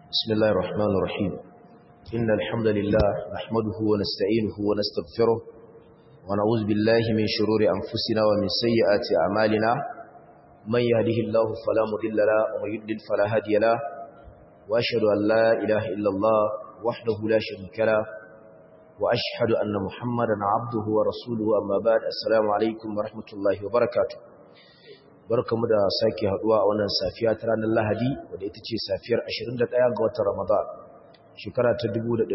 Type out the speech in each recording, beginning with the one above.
بسم الله الرحمن الرحيم إن الحمد لله نحمده ونستعينه ونستغفره ونعوذ بالله من شرور أنفسنا ومن سيئات أعمالنا من يهده الله فلا مضل له ومن يضلل فلا هادي له وأشهد أن لا إله إلا الله وحده لا شريك له وأشهد أن محمدا عبده ورسوله أما بعد السلام عليكم ورحمة الله وبركاته barkamu da sake haduwa a wannan safiya ta ranar Lahadi wadda ita ce safiyar 21 ga watan Ramadan shekara ta 1445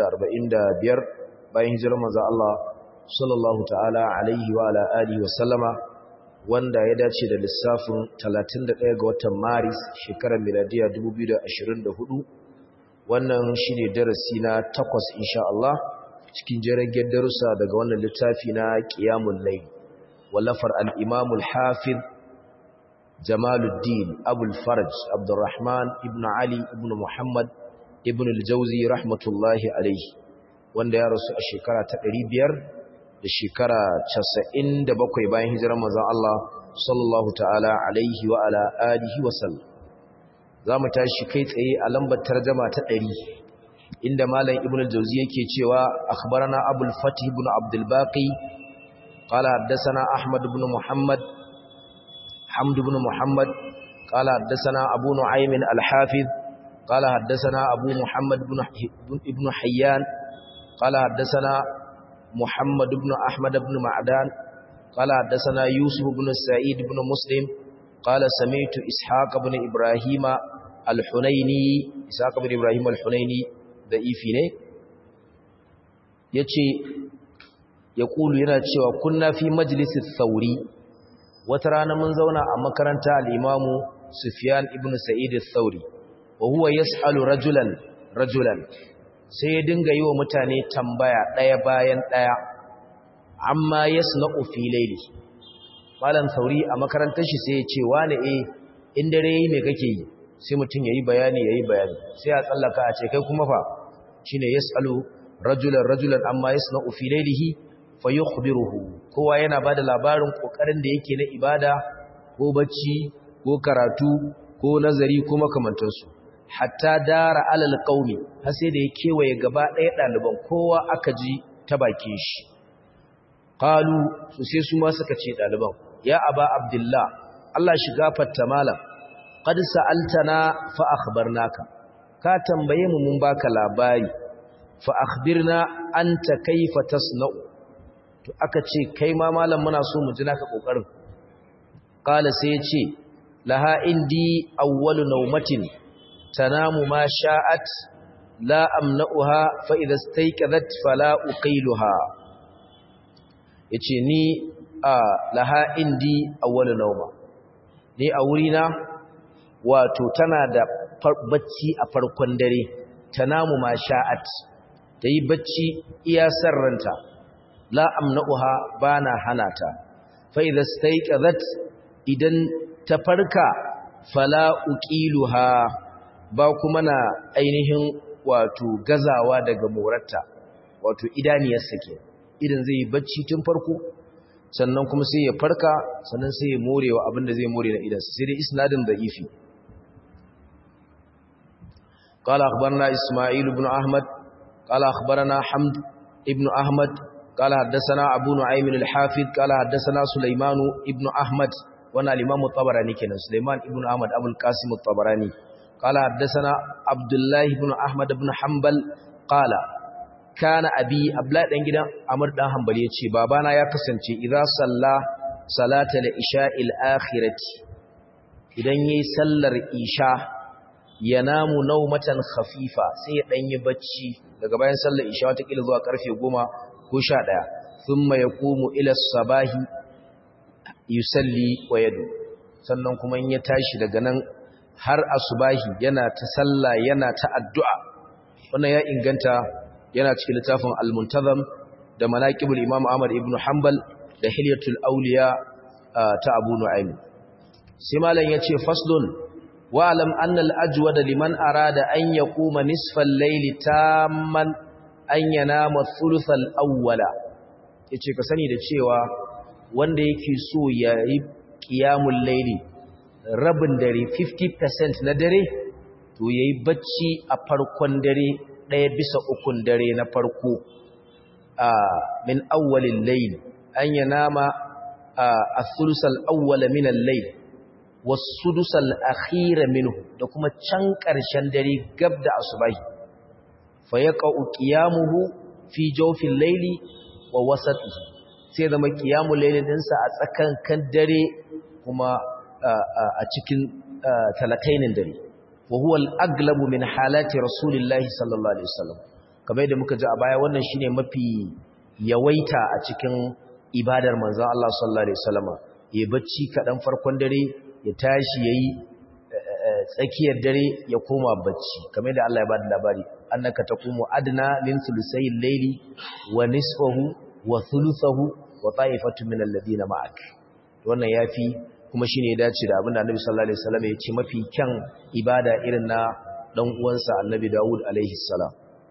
bayan hijirar manzo Allah sallallahu ta'ala alaihi wa ala alihi wa sallama wanda ya dace da lissafin 31 ga watan Maris shekarar miladiya 2024 wannan shine darasi na takwas insha Allah cikin jiragen darussa daga wannan littafi na Qiyamul Layl wallafar al-Imam al-Hafiz Jamaluddin Abul Faraj Abdurrahman ibn Ali ibn Muhammad ibn al-Jawzi rahmatullahi alayhi wanda ya rasu a shekara ta 500 da shekara 97 bayan hijirar manzon Allah sallallahu ta'ala alaihi wa ala alihi wa sallam zamu tashi kai tsaye a lambar tarjuma ta 100 inda malam ibn al-Jawzi yake cewa akhbarana Abul Fatih ibn Abdul Baqi قال حدثنا أحمد بن محمد حمد بن محمد قال حدثنا أبو نعيم الحافظ قال حدثنا أبو محمد بن ابن حيان قال حدثنا محمد بن أحمد بن معدان قال حدثنا يوسف بن سعيد بن مسلم قال سمعت إسحاق بن إبراهيم الحنيني إسحاق بن إبراهيم الحنيني ضعيفي ne yace yaqulu yana cewa kunna fi majlisis sauri wata rana mun zauna a makaranta al'imamu Sufyan ibn Sa'id al-Thauri, wa huwa yas'alu rajulan rajulan sai ya dinga yi wa mutane tambaya ɗaya bayan ɗaya, amma yasna'u fi laili. Malam Thauri a makarantar shi sai ya ce, wane e, in dare yi me kake yi, sai mutum ya yi bayani ya yi bayani, sai a tsallaka a ce, kai kuma fa, shi ne yas'alu rajulan rajulan amma yasna'u fi lailihi fa yukhbiruhu kowa yana bada labarin kokarin da yake na ibada ko bacci ko karatu ko nazari ko makamantansu hatta dara alal qaumi har sai da ya kewaye gaba ɗaya ɗaliban kowa aka ji ta bakin shi qalu su sai su ma suka ce ɗaliban ya aba abdullah Allah shi gafarta malam qad sa'altana fa akhbarnaka ka tambaye mu mun baka labari fa akhbirna anta kayfa tasna'u to aka ce kai ma malam muna so mu ji naka kokarin qala sai ya ce laha indi awwalu nawmatin tanamu ma sha'at la amna'uha fa idha istayqadhat fala uqiluha yace ni a laha indi awwalu nawma ni a wurina wato tana da bacci a farkon dare tanamu ma sha'at tayi bacci iya sarranta la amna'uha bana hanata fa idza stayqazat idan ta farka fala uqiluha ba kuma na ainihin wato gazawa daga morarta wato idaniyar sake idan zai yi bacci tun farko sannan kuma sai ya farka sannan sai ya morewa abinda zai more na idansa sai dai isnadin da'ifi قال أخبرنا إسماعيل بن أحمد قال أخبرنا حمد ابن أحمد قال حدثنا أبو نعيم الحافظ قال حدثنا سليمان ابن أحمد وانا الإمام الطبراني كنا سليمان ابن أحمد أبو القاسم الطبراني قال حدثنا عبد الله بن أحمد بن حنبل قال كان أبي أبلاء دنجنا أمر دان حنبل يتشي بابانا يا كسنتي إذا صلى صلاة العشاء الآخرة idan yayi sallar isha yanamu naumatan khafifa sai ya danyi bacci daga bayan sallar isha wata kila zuwa karfe 10 ko sha ɗaya sun mai komu ilas sabahi yusalli wa yadu sannan kuma ya tashi daga nan har asubahi yana ta salla yana ta addu'a wannan ya inganta yana cikin littafin al-muntazam da manaqibul imam ahmad ibn hanbal da hilyatul awliya ta abu nu'aym sai malam yace faslun wa alam anna al-ajwada liman arada an yaquma nisfal layli tamman an yanama thuluthal awwala yace ka sani da cewa wanda yake so ya yi qiyamul layli rabin dare 50% na dare to yayi bacci a farkon dare ɗaya bisa ukun dare na farko a min awwalil layl an yanama as-sulusal awwal min al-layl was-sudusal akhir minhu da kuma can ƙarshen dare gab da asubahi fa yaqa'u qiyamuhu fi jawfil layli wa wasatihi sai zama qiyamul layli dinsa a tsakan kan dare kuma a cikin talatainin dare wa huwa al-aglabu min halati rasulillahi sallallahu alaihi wasallam kamar yadda muka ji a baya wannan shine mafi yawaita a cikin ibadar manzon Allah sallallahu alaihi wasallam ya bacci kadan farkon dare ya tashi yayi tsakiyar dare ya koma bacci kamar yadda Allah ya bada labari annaka taqumu adna min thuluthay al-layli wa nisfahu wa thuluthahu wa ta'ifatu min alladhina ma'ak wannan yafi kuma shine ya dace da abinda Annabi sallallahu alaihi wasallam ya ce mafi kyan ibada irin na dan uwansa Annabi Dawud alaihi salam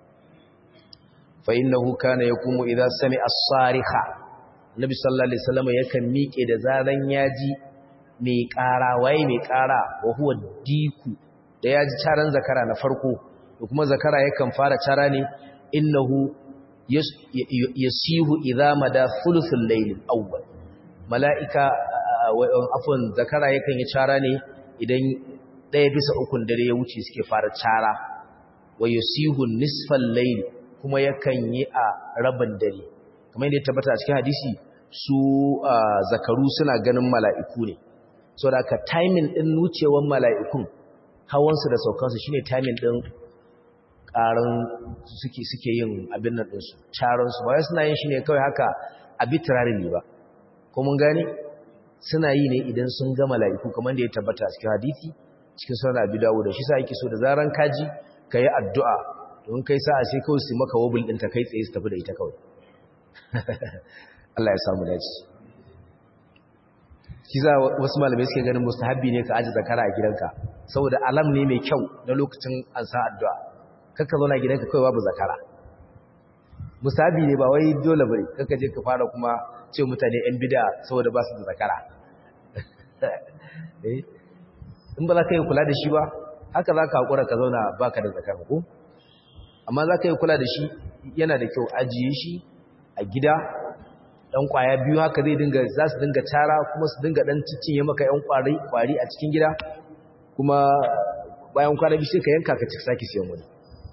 fa innahu kana yakumu idza sami'a as-sarikha Annabi sallallahu alaihi wasallam yakan miƙe da zaran yaji mai ƙara waye mai ƙara wa huwa diku da yaji caran zakara na farko da kuma zakara yakan fara cara ne innahu yasihu idza mada thuluthul layl awwal mala'ika afon zakara yakan yi cara ne idan ɗaya bisa ukun dare ya wuce suke fara cara wa yusihu nisfal layl kuma yakan yi a rabin dare kamar yadda ya tabbata a cikin hadisi su zakaru suna ganin mala'iku ne so da ka timing din nucewan mala'ikun hawansu da saukansu shine timing din ƙarin suke suke yin abin nan ɗinsu caransu ba wai suna yin shi ne kawai haka arbitrarily ba ko mun gane suna yi ne idan sun ga mala'iku kamar da ya tabbata cikin hadisi cikin sunan Abi Dawud shi sa yake so da zaran kaji kai addu'a don kai sa'a sai kawai su maka wobul din ta kai tsaye su tafi da ita kawai Allah ya samu dace kiza wasu malamai suke ganin mustahabbi ne ka aji zakara a gidanka saboda alam ne mai kyau na lokacin an sa addu'a kakka zauna gidanka kawai babu zakara mustahabbi ne ba wai dole bane kakka je ka fara kuma ce mutane yan bid'a saboda ba su da zakara in ba za ka yi kula da shi ba haka za ka haƙura ka zauna ba ka da zakara ko amma za ka yi kula da shi yana da kyau ajiye shi a gida ɗan ƙwaya biyu haka zai dinga za su dinga tara kuma su dinga ɗan cinye maka ‘yan ƙwari a cikin gida kuma bayan kwana biyu sai ka yanka ka sake siyan wani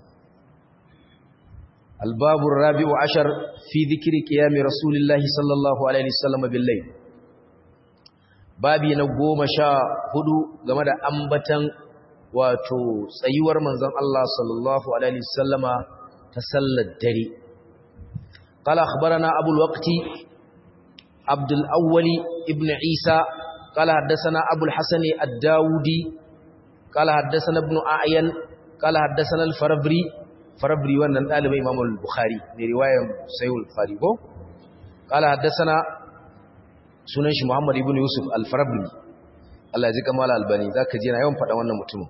albabun rabi'u ashar fi zikiri ƙiyami rasulillahi sallallahu alaihi wasallam billai babi na goma sha hudu game da ambatan wato tsayuwar manzon Allah sallallahu alaihi wasallama ta sallar dare قال أخبرنا أبو الوقت عبد الأول ابن عيسى قال حدثنا أبو الحسن الداودي قال حدثنا ابن أعين قال حدثنا الفربري فربري وانا نقالب إمام البخاري من رواية سيو البخاري قال حدثنا سننش محمد ابن يوسف الفربري Allah ya ji kamala albani za ka jina yawan faɗa wannan mutumin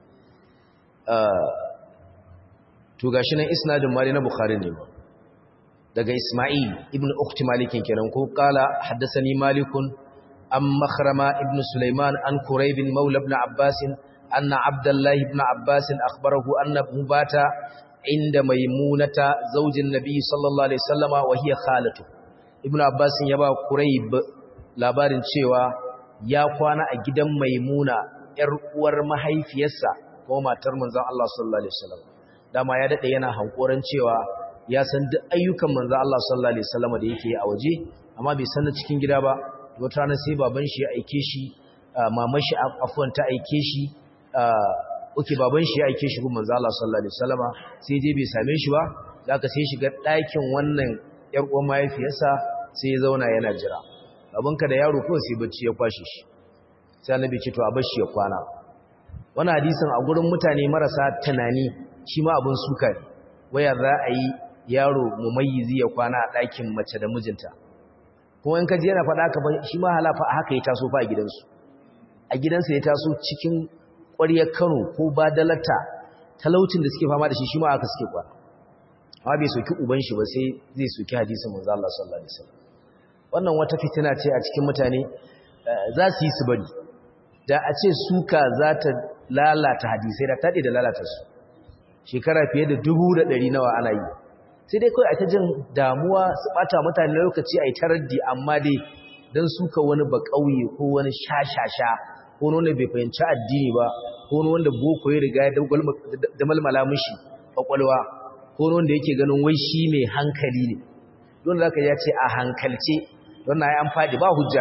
to gashi nan isnadin mali na bukhari ne daga isma'il ibn ukhti malikin kenan ko kala haddathani malikun am makhrama ibn sulaiman an kurayb maula ibn abbas anna abdullahi ibn abbas akhbarahu anna mubata inda maimunata zaujin nabi sallallahu alaihi wasallama wa hiya khalatu ibn abbas ya ba kurayb labarin cewa ya kwana a gidan maimuna ‘yar uwar mahaifiyarsa ko matar manzan Allah sallallahu Alaihi wasallam dama ya daɗe yana hankoran cewa ya san duk ayyukan manzan Allah sallallahu Alaihi wasallam da yake a waje amma bai san cikin gida ba wata rana sai baban shi ya aike shi maman shi afuwan ta aike shi uke baban shi ya aike shi gun manzan Allah sallallahu Alaihi wasallam sai je bai same shi ba da aka sai shiga ɗakin wannan ‘yar uwar mahaifiyarsa sai ya zauna yana jira abinka da yaro kawai sai bacci ya kwashe shi sai annabi ce to a bashi ya kwana wannan hadisin a gurin mutane marasa tunani shi ma abin suka ne waya za a yi yaro mumayyizi ya kwana a ɗakin mace da mijinta kuma in ka ji yana faɗa ka shi ma halafa a haka ya taso fa a gidansu a gidansa ya taso cikin ƙwaryar Kano ko badalata talaucin da suke fama da shi shi ma haka suke kwana amma bai soki uban shi ba sai zai soki hadisin manzo Allah sallallahu alaihi wasallam wannan wata fitina ce a cikin mutane za su yi su bari da a ce suka za ta lalata hadisai da taɗe da lalata su shekara fiye da dubu da ɗari nawa ana yi sai dai kawai a ta jin damuwa su ɓata mutane lokaci a yi taraddi amma dai don suka wani ba ƙauye ko wani shashasha ko wani bai fahimci addini ba ko wani wanda boko ya riga da malmala mishi ƙwaƙwalwa ko wani wanda yake ganin wai shi mai hankali ne don za ka ya ce a hankalce don na yi an faɗi ba hujja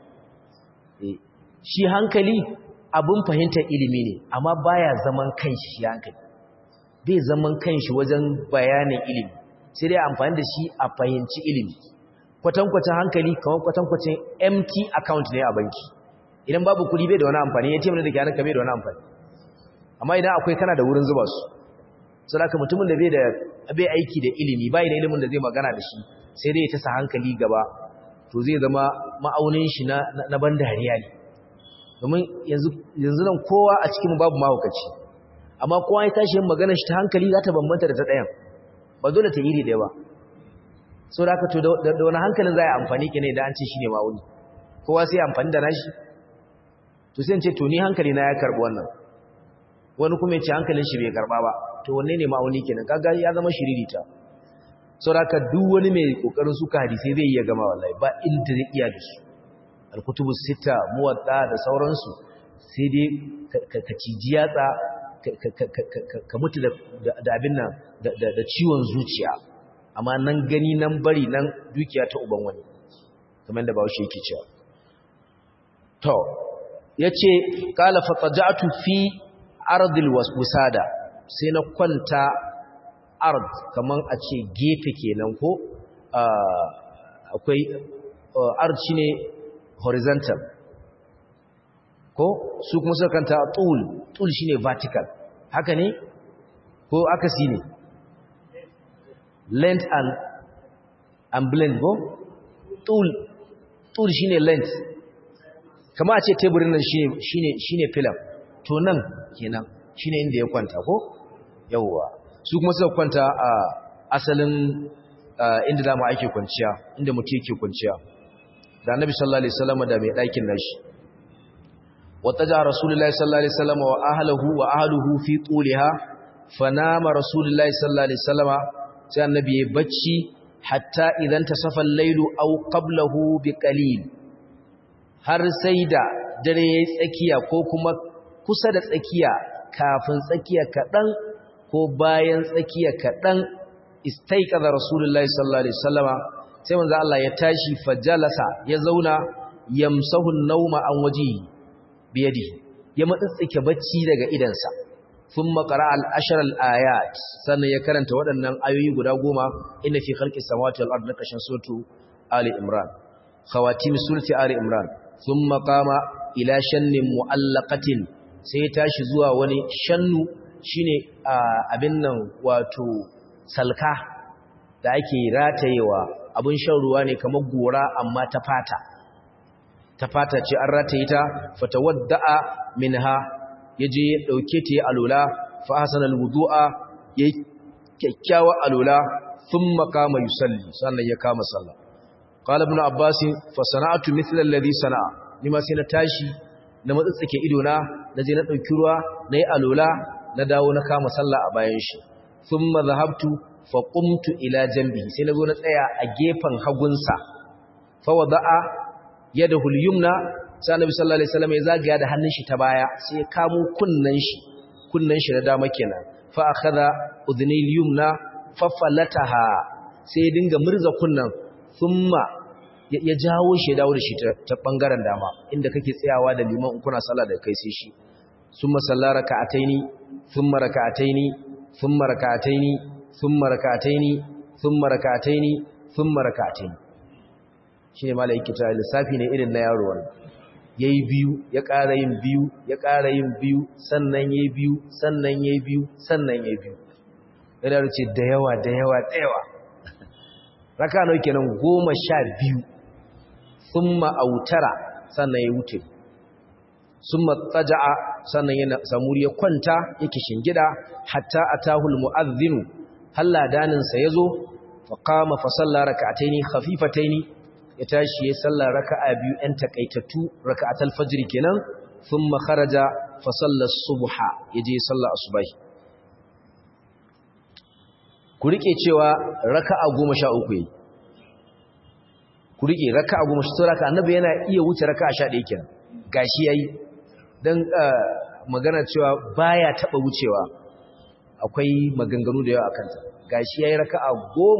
shi hankali abin fahimtar ilimi ne amma baya zaman kanshi shi hankali bai zaman kanshi wajen bayanin ilimi sai dai amfani da shi a fahimci ilimi kwatankwacin hankali kamar kwatankwacin empty account ne a banki idan babu kuɗi bai da wani amfani ya ce mana da ke hannunka bai da wani amfani amma idan akwai kana da wurin zuba su sau da mutumin da bai da bai aiki da ilimi bai da ilimin da zai magana da shi sai dai ya tasa hankali gaba to zai zama ma'aunin shi na ban dariya ne domin yanzu nan kowa a cikin babu mahaukaci amma kowa ya tashi yin magana shi ta hankali za ta bambanta da ta ɗayan ba dole ta iri ɗaya ba so da aka to da wani hankalin za a yi amfani ke ne da an ce shi ne ma'auni kowa sai amfani da nashi to sai ce to ni hankali na ya karɓi wannan wani kuma ya ce hankalin shi bai karɓa ba to wanne ne ma'auni kenan kaga ya zama shiririta so da aka duk wani mai kokarin suka hadisai zai iya gama wallahi ba inda zai iya da su alkutubu sita muwatta da sauransu sai dai ka ciji yatsa ka mutu da abin nan da ciwon zuciya amma nan gani nan bari nan dukiya ta uban wani kamar da bawo shi yake cewa to yace qala fataja'tu fi ardil wasada sai na kwanta ard kaman a ce gefe kenan ko akwai ard shine horizontal ko su kuma suka kanta tul tul shine vertical haka ne ko akasi ne length and and blend ko tul tul shine length kama a ce teburin nan shine shine shine film to nan kenan shine inda ya kwanta ko yawwa su kuma suka kwanta a asalin inda dama ake kwanciya inda mutum yake kwanciya da annabi sallallahu alaihi wasallam da mai ɗakin nashi wataja rasulullahi sallallahu alaihi wasallam wa ahlihi wa ahlihi fi tuliha fanama rasulullahi sallallahu alaihi wasallam sai annabi ya bacci hatta idan tasafa al-lailu aw qablahu biqalil har sai da dare yayi tsakiya ko kuma kusa da tsakiya kafin tsakiya kadan ko bayan tsakiya kadan istaiqadha rasulullahi sallallahu alaihi wasallama sai manzo Allah ya tashi fajalasa ya zauna yamsahu an-nawma an waji biyadi ya matsitsike bacci daga idansa thumma qara'a al-ashar al-ayat sannan ya karanta waɗannan ayoyi guda goma inna fi khalqis samawati wal ardi kashin suratu ali imran khawatim surati ali imran thumma qama ila shannin mu'allaqatin sai ya tashi zuwa wani shannu shine abin nan wato salka da ake ratayewa abin shan ruwa ne kamar gora amma ta fata ta fata ce an rataye ta fatawadda'a minha yaje ya dauke ta ya alula fa hasanal wudu'a yayi kyakkyawa alula thumma qama yusalli sannan ya kama sallah qala ibn abbas fa sana'tu mithla alladhi sana'a nima sai na tashi na matsatsake ido na naje na dauki ruwa nayi alula na dawo na kama sallah a bayan shi thumma dhahabtu fa qumtu ila janbihi sai nazo na tsaya a gefen hagunsa fa wada'a yadahu al-yumna sai annabi sallallahu alaihi wasallam ya zagaya da hannun shi ta baya sai ya kamo kunnan shi kunnan shi na dama kenan fa akhadha udhnil yumna fa falataha sai ya dinga murza kunnan thumma ya jawo shi ya dawo da shi ta bangaren dama inda kake tsayawa da liman in kuna sallah da kai sai shi thumma salla raka'ataini thumma raka'ataini thumma raka'ataini thumma raka'ataini thumma raka'ataini thumma raka'ataini shine malaiki ta lissafi ne irin na yaro wannan yayi biyu ya ƙara yin biyu ya ƙara yin biyu sannan yayi biyu sannan yayi biyu sannan yayi biyu yana ce da yawa da yawa da yawa raka nawa kenan goma sha biyu thumma autara sannan ya wuce summa taja'a sannan yana samuri ya kwanta yake shingida hatta atahul mu'adhdhin halla danin sa yazo fa qama fa salla rak'ataini khafifataini ya tashi ya salla raka'a biyu ɗan takaitattu raka'atul fajr kenan thumma kharaja fa salla subha yaje sallar asubahi ku rike cewa raka'a 13 yayi ku rike raka'a 13 raka'a annabi yana iya wuce raka'a 11 kenan gashi yayi dan magana cewa baya taba wucewa akwai maganganu da yawa akan ta gashi yayi raka'a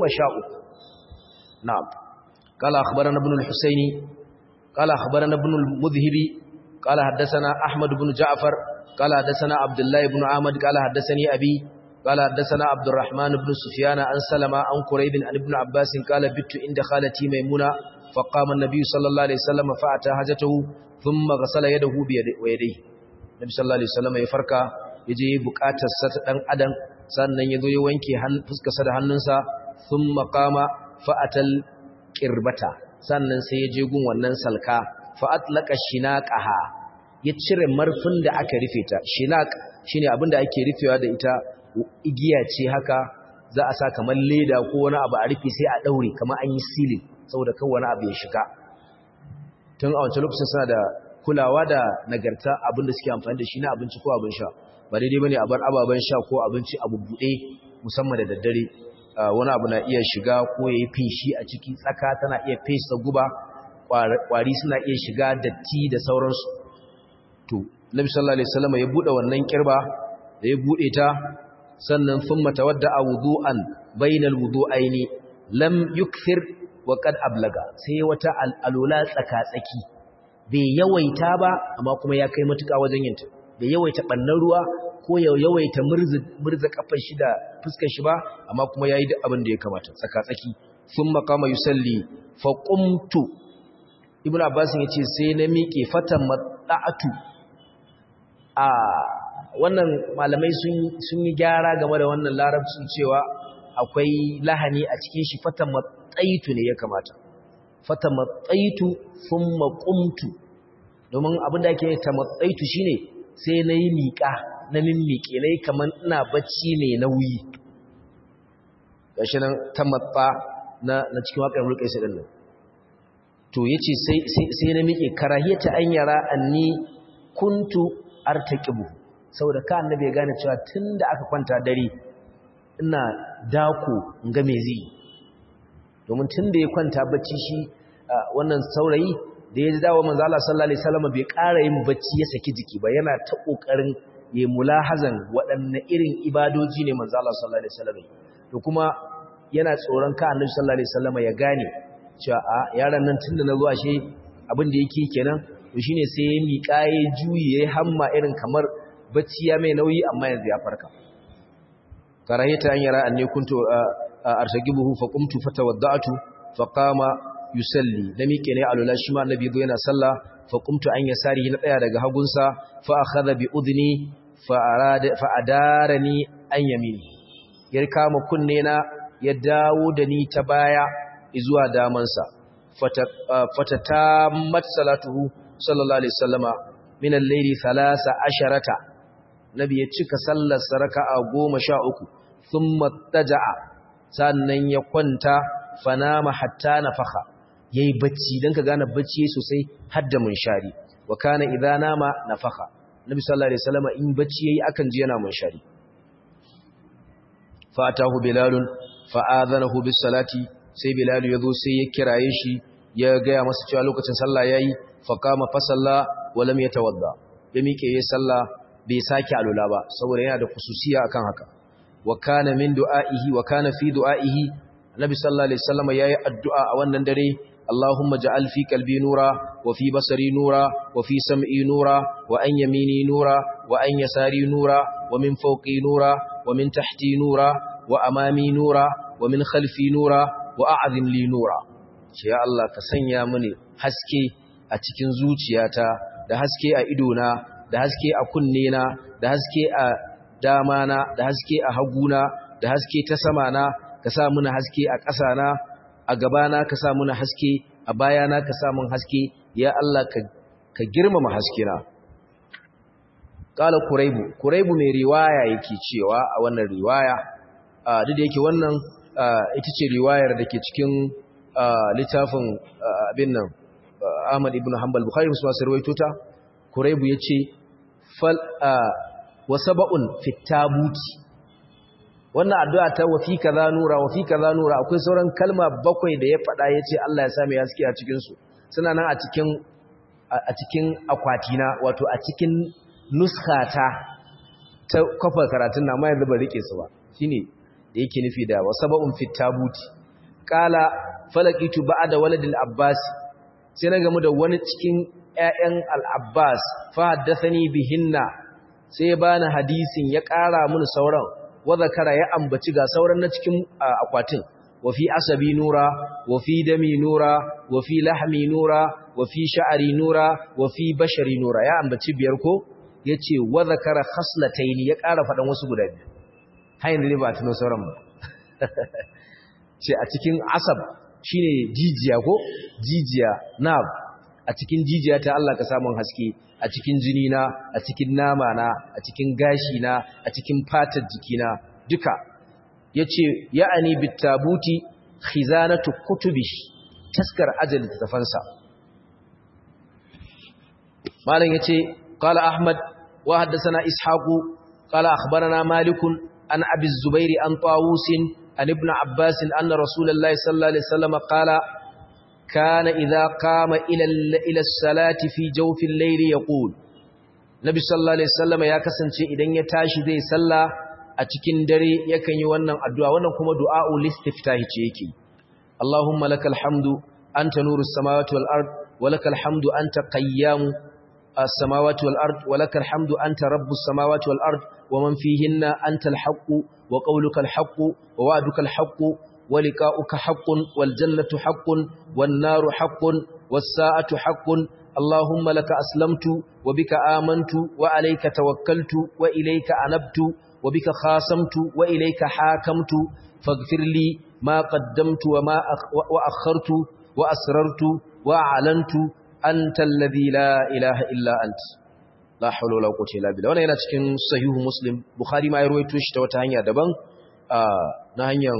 13 na'am qala akhbarana ibn al-husaini qala akhbarana ibn al-mudhhibi qala haddathana ahmad ibn ja'far qala haddathana abdullah ibn ahmad qala haddathani abi qala haddathana abdurrahman ibn sufyan an salama an quraib an ibn abbas qala bittu inda khalati maymuna faqama an-nabiy sallallahu alaihi wasallam fa'ata hajatahu thumma ghasala yadahu bi yadayhi nabi sallallahu alaihi wasallam ya farka yaje bukatar sa ta dan adam sannan yazo ya wanke fuskarsa da hannunsa thumma qama fa'atal qirbata sannan sai ya je gun wannan salka fa'atlaqa shinaqaha ya cire marfin da aka rufe ta shinaq shine abin da ake rufewa da ita igiya ce haka za a sa kamar leda ko wani abu a rufe sai a daure kamar an yi silin saboda kan wani abu ya shiga tun a wancan lokacin suna da kulawa da nagarta abin da suke amfani da shi na abinci ko abin sha ba daidai bane a bar ababen sha ko abinci a bubbuɗe musamman da daddare wani abu na iya shiga ko ya yi feshi a ciki tsaka tana iya fesa guba kwari suna iya shiga datti da sauransu to nabi sallallahu alaihi wasallam ya bude wannan kirba da ya bude ta sannan thumma tawadda wudu'an bainal wudu'aini lam yukthir wa qad ablaga sai wata alula tsaka tsaki bai yawaita ba amma kuma ya kai matuka wajen yinta bai yawaita bannan ruwa ko ya yawaita murza kafar shi da fuskar shi ba amma kuma yayi duk abin da ya kamata tsaka-tsaki sun makama yusalli fa qumtu ibnu abbas yace sai na miƙe fatan mata'atu a wannan malamai sun sun yi gyara game da wannan larabcin cewa akwai lahani a cikin shi fatan matsaitu ne ya kamata fatan matsaitu thumma qumtu domin abin da ake ta matsaitu shine sai na yi miƙa na mimmiƙe na yi kamar ina bacci mai nauyi gashi nan ta matsa na cikin waƙar mulkai sai ɗannan to ya ce sai na miƙe karahiyata an yara anni kuntu artaqibu saboda ka annabi ya gane cewa tun da aka kwanta dare ina dako in ga me zai domin tun da ya kwanta bacci shi wannan saurayi da ya dawo manzo Allah sallallahu alaihi wasallam bai ƙara yin bacci ya saki jiki ba yana ta kokarin ya mulahazan waɗanne irin ibadoji ne manzo Allah sallallahu alaihi wasallam to kuma yana tsoron ka annabi sallallahu alaihi wasallam ya gane cewa a yaron nan tunda na zo ashe abin da yake kenan to shine sai ya miƙa ya juyi ya hamma irin kamar bacci ya mai nauyi amma yanzu ya farka karahita an yara anne kuntu artagibuhu fa qumtu fatawadda'tu fa qama yusalli da miƙe ne alula shi ma annabi zo yana sallah fa qumtu an yasari na tsaya daga hagunsa fa akhadha bi udni fa arada fa adarani an yamini ya kama kunne na ya dawo da ni ta baya zuwa damansa fatatammat salatuhu sallallahu alaihi wasallama min al-layli 13 nabi ya cika sallar raka'a 13 thumma taja'a sannan ya kwanta fanama hatta nafakha yayi bacci dan ka gane bacci sosai har da munshari wa kana idza nama nafakha nabi sallallahu alaihi wasallama in bacci yayi akan ji yana munshari fa atahu bilalun fa adhanahu bis salati sai bilal yazo sai ya kiraye shi ya gaya masa cewa lokacin sallah yayi fa kama fa salla wa lam yatawadda ya mike yayi sallah bai sake alula ba saboda yana da khususiya akan haka wa kana min du'aihi wa kana fi du'aihi Nabi sallallahu alaihi wasallam yayi addu'a a wannan dare Allahumma ja'al fi qalbi nura wa fi basari nura wa fi sam'i nura wa an yamini nura wa an yasari nura wa min fawqi nura wa min tahti nura wa amami nura wa min khalfi nura wa a'zim li nura ce ya Allah ka sanya mini haske a cikin zuciyata da haske a idona da haske a kunnena da haske a damana da haske a haguna da haske ta samana ka sa muna haske a ƙasana a gabana ka sa muna haske a bayana ka sa mun haske ya Allah ka girmama haskena qala kuraibu kuraibu mai riwaya yake cewa a wannan riwaya duk da yake wannan ita ce riwayar da ke cikin littafin abin nan Ahmad ibn Hanbal Bukhari musu masu rawaito ta kuraibu yace fal wa sab'un fit tabuti wannan addu'a ta wa fi kaza nura wa fi kaza nura akwai sauran kalma bakwai da ya faɗa yace Allah ya sa mai haske a cikin su suna nan a cikin a cikin akwatina wato a cikin nuskata ta kafa karatun na ma yanzu ba rike su ba shine da yake nufi da wasaba'un fit tabuti qala falaqitu ba'da waladil abbas sai na gamu da wani cikin ƴaƴan al-abbas fa haddathani bihinna sai bani hadisin ya ƙara mun sauran wa zakara ya ambaci ga sauran na cikin akwatin wa fi asabi nura wa fi dami nura wa fi lahmi nura wa fi sha'ari nura wa fi bashari nura ya ambaci biyar ko yace wa zakara khaslataini ya ƙara faɗan wasu guda biyu har yanzu ne ba tuno sauran ba ce a cikin asab shine jijiya ko jijiya na a cikin jijiya ta Allah ka samun haske a cikin jini na a cikin nama na a cikin gashi na a cikin fatar jikina duka yace ya'ani bitabuti khizanatu kutubi taskar ajali tafansa malam yace qala ahmad wa haddathana ishaqu qala akhbarana malikun عن أبي الزبير عن طاووس عن ابن عباس أن رسول الله صلى الله عليه وسلم قال كان إذا قام إلى إلى الصلاة في جوف الليل يقول Nabi sallallahu alaihi wasallam ya kasance idan ya tashi zai salla a cikin dare yakan yi wannan addu'a wannan kuma du'a'ul istiftahi ce yake Allahumma lakal hamdu anta nurus samawati wal ard wa lakal hamdu anta qayyamu as-samawati wal ard wa lakal hamdu anta rabbus samawati wal ard ومن فيهن أنت الحق وقولك الحق ووعدك الحق ولقاؤك حق والجنة حق والنار حق والساعة حق اللهم لك أسلمت وبك آمنت وعليك توكلت وإليك أنبت وبك خاصمت وإليك حاكمت فاغفر لي ما قدمت وما وأخرت وأسررت وأعلنت أنت الذي لا إله إلا أنت la haula wala quwwata illa billah wannan yana cikin sahihu muslim bukhari ma ya ruwaito shi ta wata hanya daban na hanyar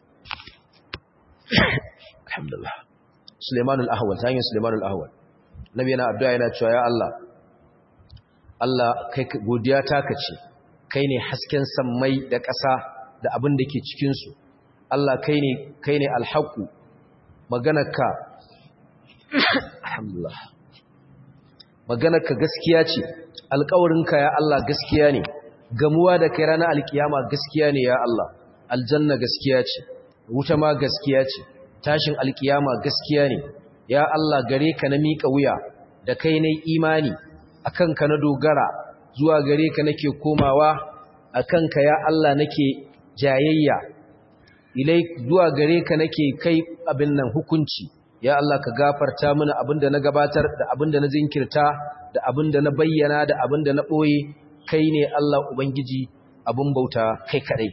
alhamdulillah Sulaiman al-Ahwal ta hanyar Sulaiman al-Ahwal nabi yana addu'a yana cewa ya Allah Allah kai godiya ta kace kai ne hasken sammai da ƙasa da abin da ke cikin su Allah kai ne kai ne al-haqu maganarka alhamdulillah maganarka gaskiya ce alƙawarinka ya Allah gaskiya ne gamuwa da kai ranar alkiyama gaskiya ne ya Allah aljanna gaskiya ce wuta ma gaskiya ce tashin alkiyama gaskiya ne ya Allah gare ka na miƙa wuya da kai na imani akan ka na dogara zuwa gare ka nake komawa akan ka ya Allah nake jayayya ilai zuwa gare ka nake kai abin nan hukunci ya Allah ka gafarta mana abinda na gabatar da abinda na zinkirta da abinda na bayyana da abinda na boye kai ne Allah ubangiji abin bauta kai kadai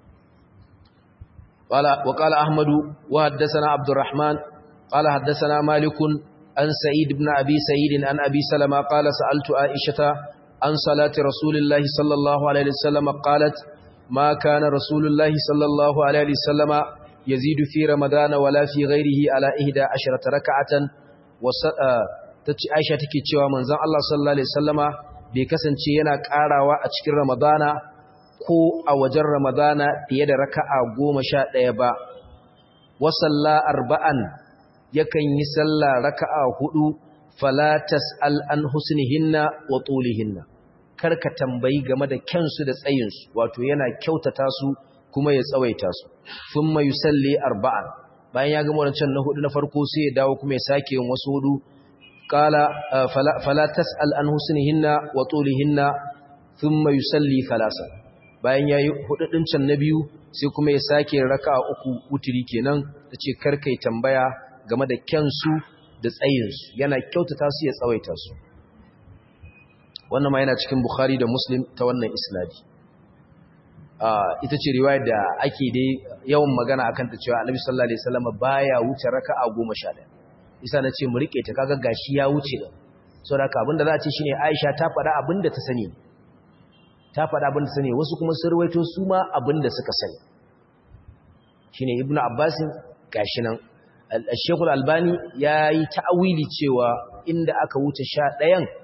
wala wa qala ahmadu wa haddathana abdurrahman qala haddathana malik an sa'id ibn abi sa'id an abi salama qala sa'altu aishata an salati rasulillahi sallallahu alaihi wasallam qalat ma kana rasulullahi sallallahu alaihi wasallama يزيد في رمضان ولا في غيره على إهدى عشرة ركعة عائشة تكي cewa manzon Allah sallallahu alaihi wasallama bai kasance yana karawa a cikin Ramadana ko a wajen Ramadana fiye da raka'a 11 ba wa salla arba'an yakan yi sallah raka'a hudu fala tas'al an husnihinna wa tulihinna karka tambayi game da kyansu da tsayinsu wato yana kyautata su kuma ya tsawaita su sun mai salli arba'an bayan ya gama wancan na hudu na farko sai ya dawo kuma ya sake yin wasu hudu qala fala tas'al an husnihinna wa tulihinna thumma yusalli thalasa bayan yayi hudu din can na biyu sai kuma ya sake raka'a uku wutiri kenan tace karkai tambaya game da kyansu da tsayinsu yana kyautata su ya tsawaita su wannan ma yana cikin bukhari da muslim ta wannan isnadi ita ce riwayar da ake dai yawan magana akan ta cewa Annabi sallallahu alaihi wasallam baya wuce raka'a 11 isa nace mu rike ta kaga gashi ya wuce da saboda haka abinda za a ce shine Aisha ta faɗa abinda ta sani ta faɗa abinda ta sani wasu kuma sun ruwaito su ma abinda suka sani shine Ibn Abbas gashi nan Al-Sheikh Al-Albani yayi ta'awili cewa inda aka wuce 11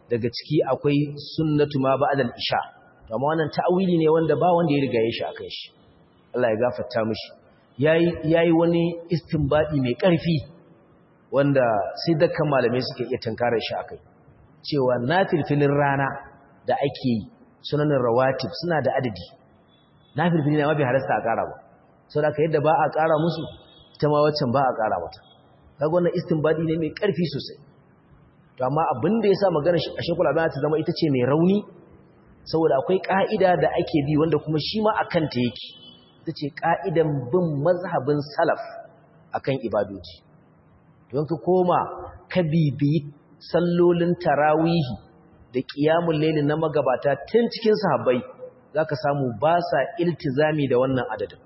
daga ciki akwai sunnatu ma ba'da al-isha amma wannan ta'awili ne wanda ba wanda ya riga ya shi akan shi Allah ya gafarta mishi yayi yayi wani istinbadi mai ƙarfi wanda sai dukkan malamai suke iya tankarar shi akai cewa nafilfilin rana da ake yi sunanin rawatib suna da adadi nafilfilin ma bai halasta a ƙara ba saboda yadda ba a ƙara musu ita ma waccan ba a ƙara mata kaga wannan istinbadi ne mai ƙarfi sosai to amma abin da yasa magana a shekul albani ta zama ita ce mai rauni saboda akwai ka'ida da ake bi wanda kuma shi ma akan ta yake ita ce ka'idan bin mazhabin salaf akan ibadoji don ka koma ka bibiyi sallolin tarawihi da qiyamul layl na magabata tun cikin sahabbai zaka samu ba sa iltizami da wannan adadin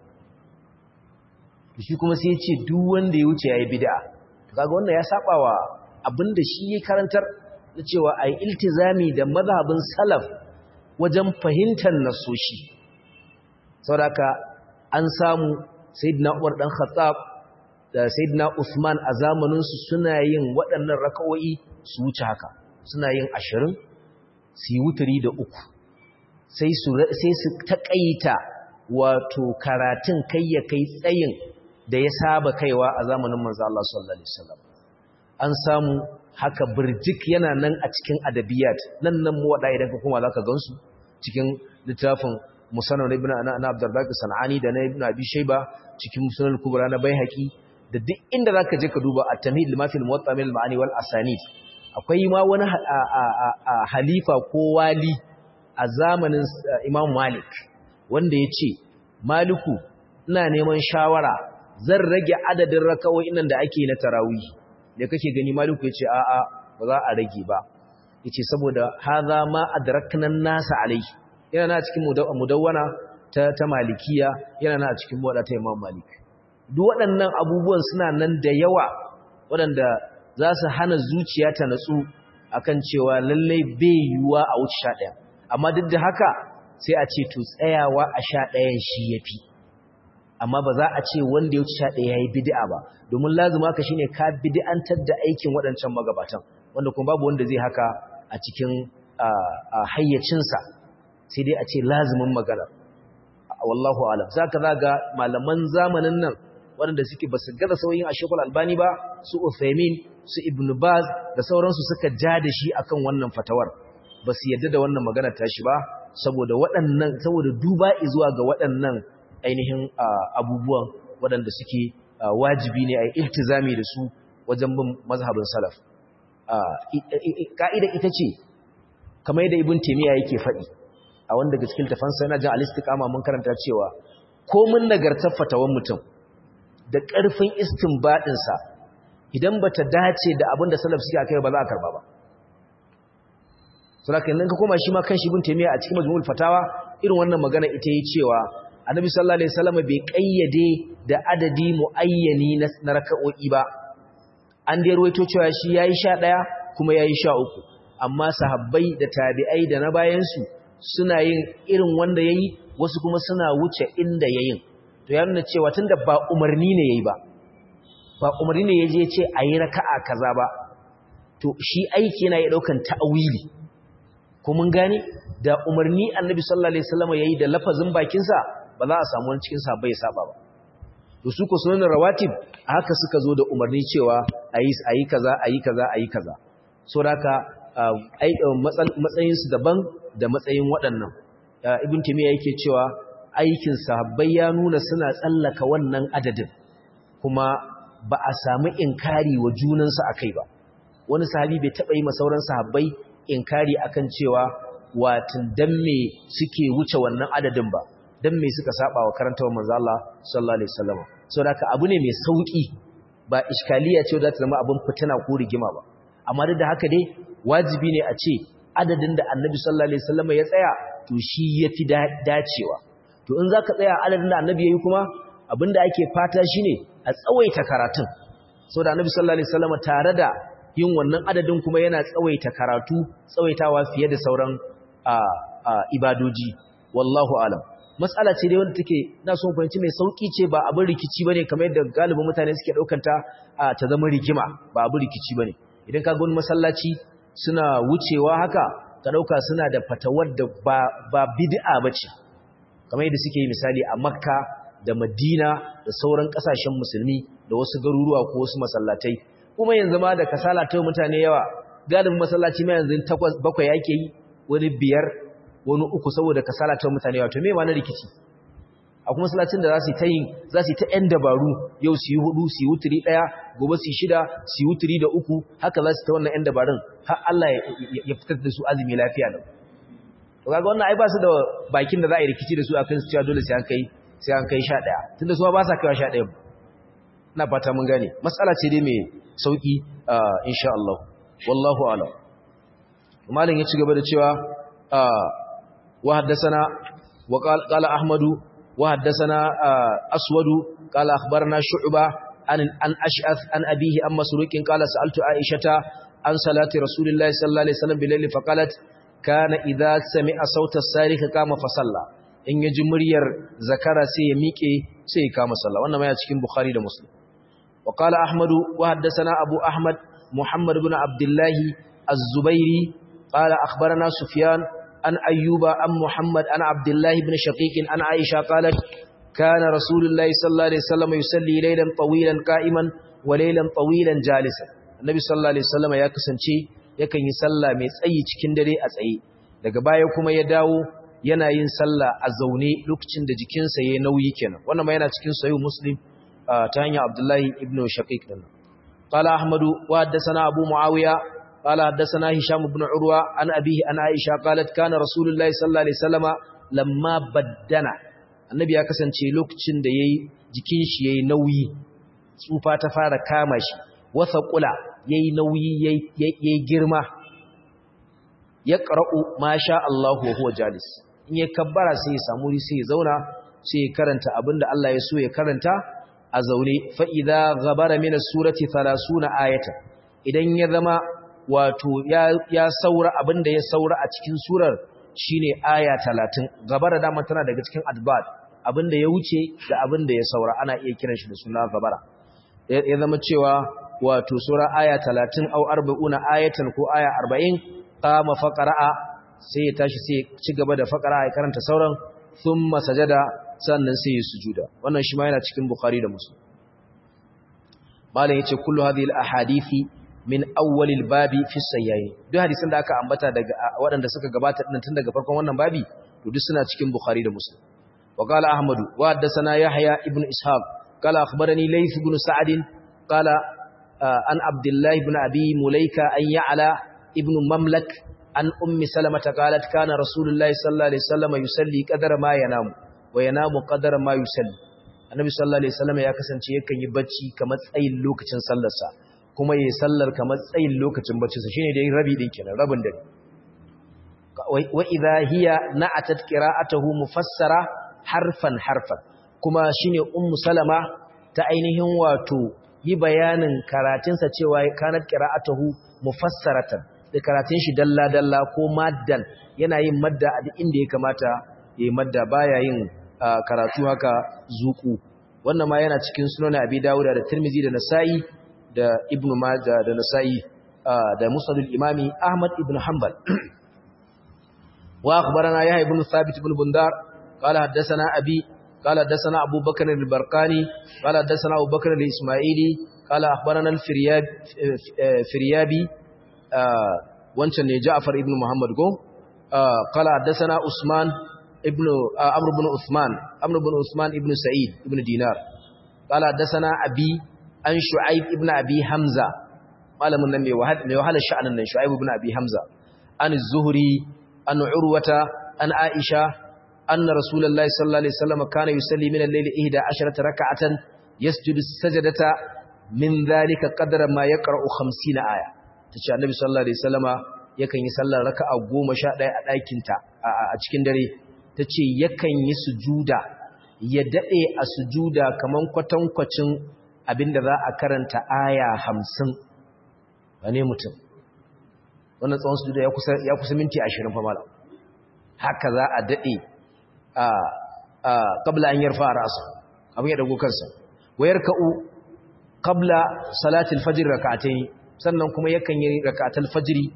shi kuma sai ya ce duk wanda ya wuce yayi bid'a kaga wannan ya saba wa abinda shi ya karantar da cewa ai iltizami da mazhabin salaf wajen fahimtar nasoshi saboda an samu sayyidina Umar dan Khattab da sayyidina Usman a zamanin su suna yin waɗannan raka'o'i su wuce haka suna yin 20 su yi wuturi da uku sai su sai su takaita wato karatun kai ya kai tsayin da ya saba kaiwa a zamanin manzo Allah sallallahu alaihi wasallam an samu haka birjik yana nan a cikin adabiyat nan nan mu wada idan ka kuma zaka gansu cikin littafin musannad ibn ana abdurrazzaq sanani da na ibn abi shayba cikin musannad kubra na baihaqi da duk inda zaka je ka duba at-tamhid lima fil muwatta min al-ma'ani wal asanid akwai ma wani halifa ko wali a zamanin imam malik wanda ya ce maliku ina neman shawara zan rage adadin raka'o'in nan da ake na tarawih da kake gani maliku yace a a ba za a rage ba yace saboda hadha ma adrakna an-nasa alai yana na cikin mudawwana ta ta malikiya yana na cikin muwadda ta imam malik duk waɗannan abubuwan suna nan da yawa waɗanda za su hana zuciya ta natsu akan cewa lallai bai yiwuwa a wuce sha ɗaya amma duk da haka sai a ce to tsayawa a sha ɗayan shi ya fi amma ba za a ce wanda ya wuce sha ɗaya ya yi bidi'a ba domin lazima ka shine ka bidi'antar da aikin waɗancan magabatan wanda kuma babu wanda zai haka a cikin hayyacinsa sai dai a ce lazimin magana wallahu alam za ka zaga malaman zamanin nan waɗanda suke ba su gaza sauyin a shekul albani ba su uthaymin su ibn baz da sauransu suka ja da shi akan wannan fatawar ba su yadda da wannan magana tashi ba saboda waɗannan saboda duba zuwa ga waɗannan ainihin abubuwan waɗanda suke wajibi ne a iltizami da su wajen bin mazhabin salaf ka'ida ita ce kamar yadda ibn taymiya yake faɗi a wanda daga cikin tafansa yana jin al-istiqama mun karanta cewa komin nagartar fatawan mutum da ƙarfin istinbadin sa idan bata dace da abin da salaf suke akai ba za a karba ba saboda kan ka koma shi ma kan shi ibn taymiya a cikin majmu'ul fatawa irin wannan magana ita yi cewa annabi sallallahu alaihi wasallam bai kayyade da adadi muayyani na raka'o'i ba an dai ruwaito cewa shi yayi 11 kuma yayi 13 amma sahabbai da tabi'ai da na bayan su suna yin irin wanda yayi wasu kuma suna wuce inda yayin to ya nuna cewa tunda ba umarni ne yayi ba ba umarni ne yaje ce ayi raka'a kaza ba to shi aiki yana ya daukan ta'awili ko mun gane da umarni annabi sallallahu alaihi wasallam yayi da lafazin bakin sa ba za a samu wani cikin sa bai saba ba to su ko sunan rawatib haka suka zo da umarni cewa ayi ayi kaza ayi kaza ayi kaza so haka matsayin su daban da matsayin waɗannan ibn timiya yake cewa aikin sahabbai ya nuna suna tsallaka wannan adadin kuma ba a samu inkari wa junansu akai ba wani sahabi bai taɓa yi masauran sahabbai inkari akan cewa watin dan me suke wuce wannan adadin ba dan me suka saba wa karantawar manzo Allah sallallahu alaihi wasallam saboda abu ne mai sauki ba iskaliya ce da ta zama abin fitina ko rigima ba amma duk da haka dai wajibi ne a ce adadin da Annabi sallallahu alaihi wasallam ya tsaya to shi yafi dacewa to in zaka tsaya adadin da Annabi yayi kuma abinda ake fata shine a tsawaita karatun saboda Annabi sallallahu alaihi wasallam tare da yin wannan adadin kuma yana tsawaita karatu tsawaitawa fiye da sauran ibadoji wallahu alam matsala ce dai wanda take na son fahimci mai sauki ce ba abin rikici bane kamar yadda galibin mutane suke daukanta ta zama rigima ba abin rikici bane idan ka ga wani masallaci suna wucewa haka ka dauka suna da fatawar da ba ba bid'a bace kamar yadda suke yi misali a Makka da Madina da sauran kasashen musulmi da wasu garuruwa ko wasu masallatai kuma yanzu ma da kasala ta mutane yawa galibin masallaci ma yanzu takwas bakwai yake yi wani biyar wani uku saboda kasala ta mutane yawa to me ma na rikici a kuma masallacin da za su ta yin za su ta yan dabaru yau su yi hudu su yi wuturi daya gobe su yi shida su yi wuturi da uku haka za su ta wannan yan dabarun har Allah ya fitar da su azumi lafiya lau to kaga wannan ai ba su da bakin da za a yi rikici da su akan su cewa dole sai an kai sai an kai 11 tunda su ba sa kaiwa 11 ina fata mun gane matsala ce dai mai sauki insha Allah wallahu a'lam malin ya ci gaba da cewa wa haddathana wa qala ahmadu wa haddathana aswadu qala akhbarana shu'ba an an ash'ath an abihi am masruqin qala sa'altu aishata an salati rasulillahi sallallahu alaihi wasallam bilayli faqalat kana idza sami'a sauta as-sarikh kama fa salla in yaji muryar zakara sai ya miƙe sai ya kama sallah wannan ma ya cikin bukhari da muslim wa qala ahmadu wa haddathana abu ahmad muhammad ibn abdullah az-zubairi qala akhbarana sufyan an ayyuba an muhammad an abdullah ibn shaqiq an aisha qalat kana rasulullahi sallallahu alaihi wasallam yusalli laylan tawilan qa'iman wa laylan tawilan jalisan annabi sallallahu alaihi wasallam ya kasance yakan yi sallah mai tsayi cikin dare a tsaye daga baya kuma ya dawo yana yin sallah a zaune lokacin da jikinsa yayi nauyi kenan wannan ma yana cikin sahih muslim ta hanyar abdullahi ibn shaqiq din qala ahmadu wa haddathana abu muawiya qala haddathana hisham ibn urwa an abihi an aisha qalat kana rasulullahi sallallahu alaihi wasallama lamma baddana annabi ya kasance lokacin da yayi jikin shi yayi nauyi tsufa ta fara kama shi wasa kula yayi nauyi yayi girma ya qara'u ma sha Allah wa huwa jalis in ya kabbara sai ya samu sai ya zauna sai ya karanta abinda Allah ya so ya karanta a zaune fa idza ghabara min as-surati 30 ayatan idan ya zama wato ya ya saura abinda ya saura a cikin surar shine aya 30 gabara dama tana daga cikin adbad abinda ya wuce da abinda ya saura ana iya kiran shi da suna gabara ya zama cewa wato sura aya 30 au 40 ayatan ko aya 40 qama faqra'a sai ya tashi sai ci gaba da faqra'a ya karanta sauran thumma sajada sannan sai ya sujuda wannan shi ma yana cikin bukhari da muslim malam yace kullu hadhihi al-ahadithi min awwal al-babi fi sayyi duk hadisan da aka ambata daga waɗanda suka gabata din tun daga farkon wannan babi to duk suna cikin bukhari da muslim wa qala ahmadu wa haddathana yahya ibn ishaq qala akhbarani layth ibn sa'd qala an abdullah ibn abi mulaika an ya'la ibn mamlak an ummi salamata qalat kana rasulullahi sallallahu alaihi wasallam yusalli qadara ma yanamu wa yanamu qadara ma yusalli annabi sallallahu alaihi wasallam ya kasance yakan yi bacci kamar tsayin lokacin sallarsa kuma yayi sallar kamar tsayin lokacin baccinsa shine dai rabi din kenan rabin dare wa idha hiya na'atat qira'atuhu mufassara harfan harfan kuma shine ummu salama ta ainihin wato yi bayanin karatunsa cewa kanat qira'atuhu mufassaratan da karatun shi dalla dalla ko maddan yana yin madda a duk inda ya kamata yayi madda baya yin karatu haka zuku wannan ma yana cikin sunan abi dawud da tirmizi da nasa'i da ibnu majah da nasa'i da musnad al-imami ahmad ibn hanbal wa akhbarana yahya ibn thabit ibn bundar qala hadathana abi qala hadathana abu bakr al-barqani qala hadathana abu bakr al-isma'ili qala akhbarana al-firyab firyabi wancan ne ja'far ibn muhammad go qala hadathana usman ابن عمرو بن عثمان عمرو بن عثمان ابن سعيد ابن دينار قال حدثنا ابي عن شعيب ابن ابي حمزه malamin nan mai wahala mai wahala sha'anin nan Shu'aib ibn Abi Hamza an az-Zuhri an Urwata an Aisha anna Rasulullahi sallallahu alaihi wasallam kana yusalli min al-layli 11 rak'atan yasjudu sajadata min dhalika qadra ma yaqra'u 50 aya tace Annabi sallallahu alaihi wasallama yakan yi sallar raka'a 11 a ɗakin ta a cikin dare ta ce yakan yi sujuda ya daɗe a sujuda kaman kwatankwacin abinda za a karanta aya hamsin wane mutum wannan tsawon sujuda ya kusa minti ashirin famala haka za a daɗe a ƙabla an yarfa a rasa abin ya ɗago kansa wayar ka'u ƙabla salatul fajir raka'atai sannan kuma yakan yi raka'atul fajiri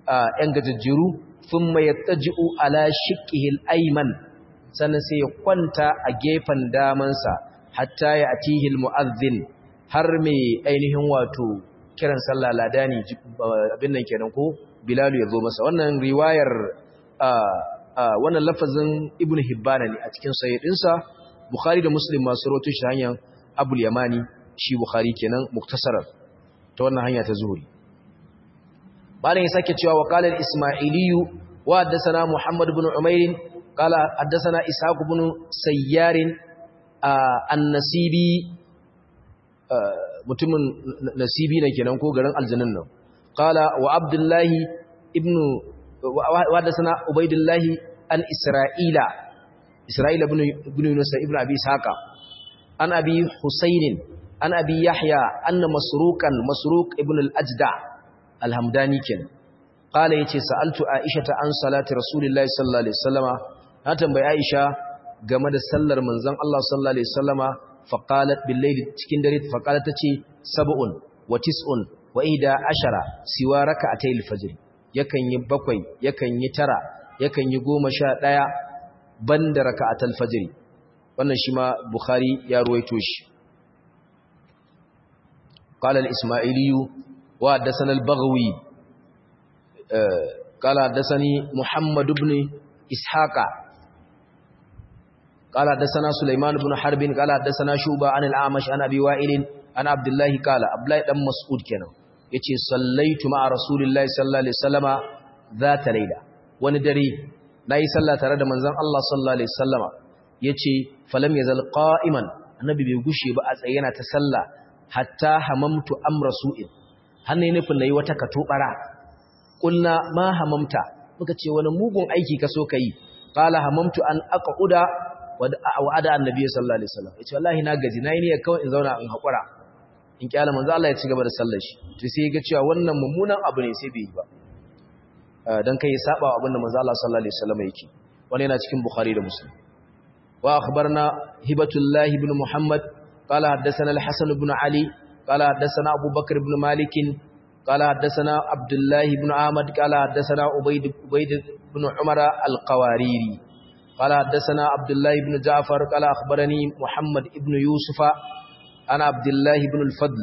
‘yan gajajjiru sun mai taji'u ala shikihil aiman sannan sai ya kwanta a gefen damansa hatta ya atihil mu'azzin har mai ainihin wato kiran sallah ladani abin nan kenan ko bilalu ya zo masa wannan riwayar wannan lafazin ibnu hibbana ne a cikin sayyidinsa bukhari da muslim masu rawaito shi hanyar abul yamani shi bukhari kenan muktasarar ta wannan hanya ta zuhuri malam ya sake cewa wa qala al-isma'iliyu wa haddathana muhammad ibn umair qala haddathana ishaq ibn sayyar an-nasibi mutumin nasibi ne kenan ko garin aljannin nan qala wa abdullahi ibn wa haddathana ubaydullah an isra'ila isra'ila ibn ibn yunus ibn abi ishaqa an abi husayn an abi yahya anna masruqan masruq ibn al-ajda al-hamdani ken qala yace sa'altu aisha ta an salati rasulillahi sallallahu alaihi wasallama na tambayi aisha game da sallar manzon Allah sallallahu alaihi wasallama faqalat bil layli cikin dare faqalat tace sab'un wa tis'un wa ihda ashara siwa rak'atay al-fajr yakan yi bakwai yakan yi tara yakan yi goma sha ɗaya banda raka'atul fajr wannan shi ma bukhari ya ruwaito shi qala al-isma'ili wa hadathana al-baghawi qala hadathani muhammad ibn ishaqa qala hadathana sulaiman ibn harb qala hadathana shuba an al-amash an abi wa'il an abdullah qala abdullah dan mas'ud kenan yace sallaitu ma'a rasulillahi sallallahu alaihi wasallama zata layla wani dare nayi sallah tare da manzon Allah sallallahu alaihi wasallama yace falam yazal qa'iman annabi bai gushe ba a tsaye yana ta sallah hatta hamamtu amra su'in hanne nufin nayi wata katobara kulna ma hamamta muka ce wani mugun aiki ka so kai qala hamamtu an aquda wa ada annabi sallallahu alaihi wasallam yace wallahi na gaji nayi ne kawai in zauna in hakura in kyala manzo Allah ya ci gaba da sallar shi to sai ya ga cewa wannan mummunan abu ne sai bai yi ba dan kai ya saba abin da manzo Allah sallallahu alaihi wasallam yake wani yana cikin bukhari da muslim wa akhbarna hibatullah ibn muhammad qala haddathana al-hasan ibn ali qala haddathana abu bakr ibn malik qala haddathana abdullah ibn ahmad qala haddathana ubayd ubayd ibn umara al-qawariri qala haddathana abdullah ibn ja'far qala akhbarani muhammad ibn yusufa ana abdullah ibn al-fadl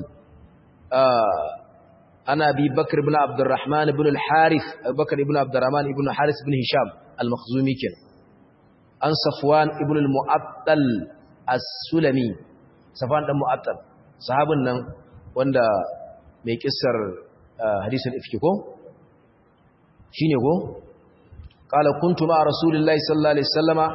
أنا أبي بكر بن عبد الرحمن بن الحارث أبي بكر بن عبد الرحمن بن الحارث بن هشام المخزومي كان عن صفوان بن المعطل السلمي صفوان بن المعطل صحابن nan wanda mai kissar hadisin ifki ko shine ko qala kuntu ma rasulillahi sallallahu alaihi wasallama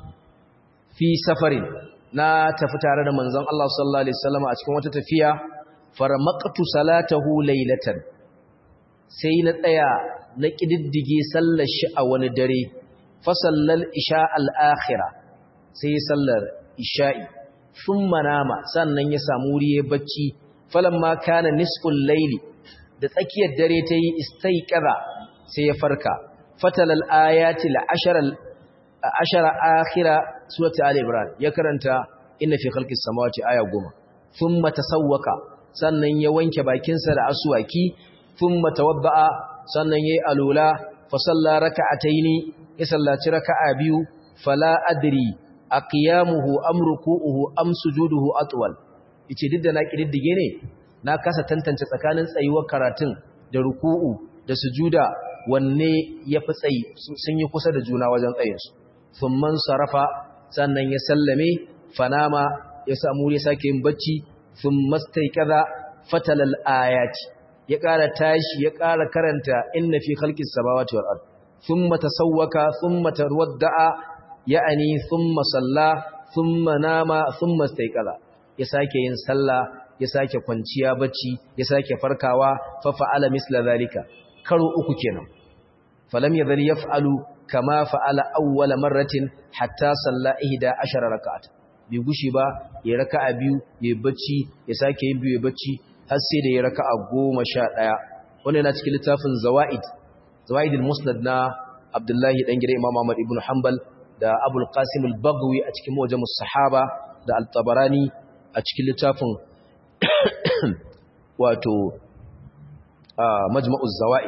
fi safarin na tafi tare da manzon Allah sallallahu alaihi wasallama a cikin wata tafiya faramaqtu salatahu laylatan sai na tsaya na kididdige sallar shi a wani dare fa sallal isha al-akhirah sai sallar isha'i thumma nama sannan ya samu wuri ya bacci falamma kana nisful layli da tsakiyar dare ta yi istaiqara sai ya farka fatalal ayati al-ashara ashara akhira surati al-imran ya karanta inna fi khalqis samawati aya 10 thumma tasawwaka sannan ya wanke bakinsa da asuwaki thumma tawadda'a sannan yayi alula fa salla raka'ataini ya sallaci raka'a biyu fala adri aqiyamuhu am ruku'uhu am sujuduhu atwal yace duk da na kididdige ne na kasa tantance tsakanin tsayuwar karatun da ruku'u da sujuda wanne yafi tsayi sun yi kusa da juna wajen tsayin su thumman sarafa sannan ya sallame fanama ya samu ya sake yin bacci sun mastaikaza fatalal ayati ya ƙara tashi ya ƙara karanta inna fi khalqis samawati wal ard thumma tasawwaka thumma tarwadda'a ya'ani thumma salla thumma nama thumma staikaza ya sake yin sallah ya sake kwanciya bacci ya sake farkawa fa fa'ala misla zalika karo uku kenan falam yadhal yaf'alu kama fa'ala awwala marratin hatta salla ihda ashara rak'at bai gushi ba ya raka'a biyu ya bacci ya sake yin biyu ya bacci har sai da ya raka'a goma sha ɗaya wannan yana cikin littafin zawaid zawaidul musnad na abdullahi dan gida imam ahmad ibn hanbal da abul qasim al-baghawi a cikin mujamus sahaba da al-tabarani a cikin littafin wato majma'uz zawaid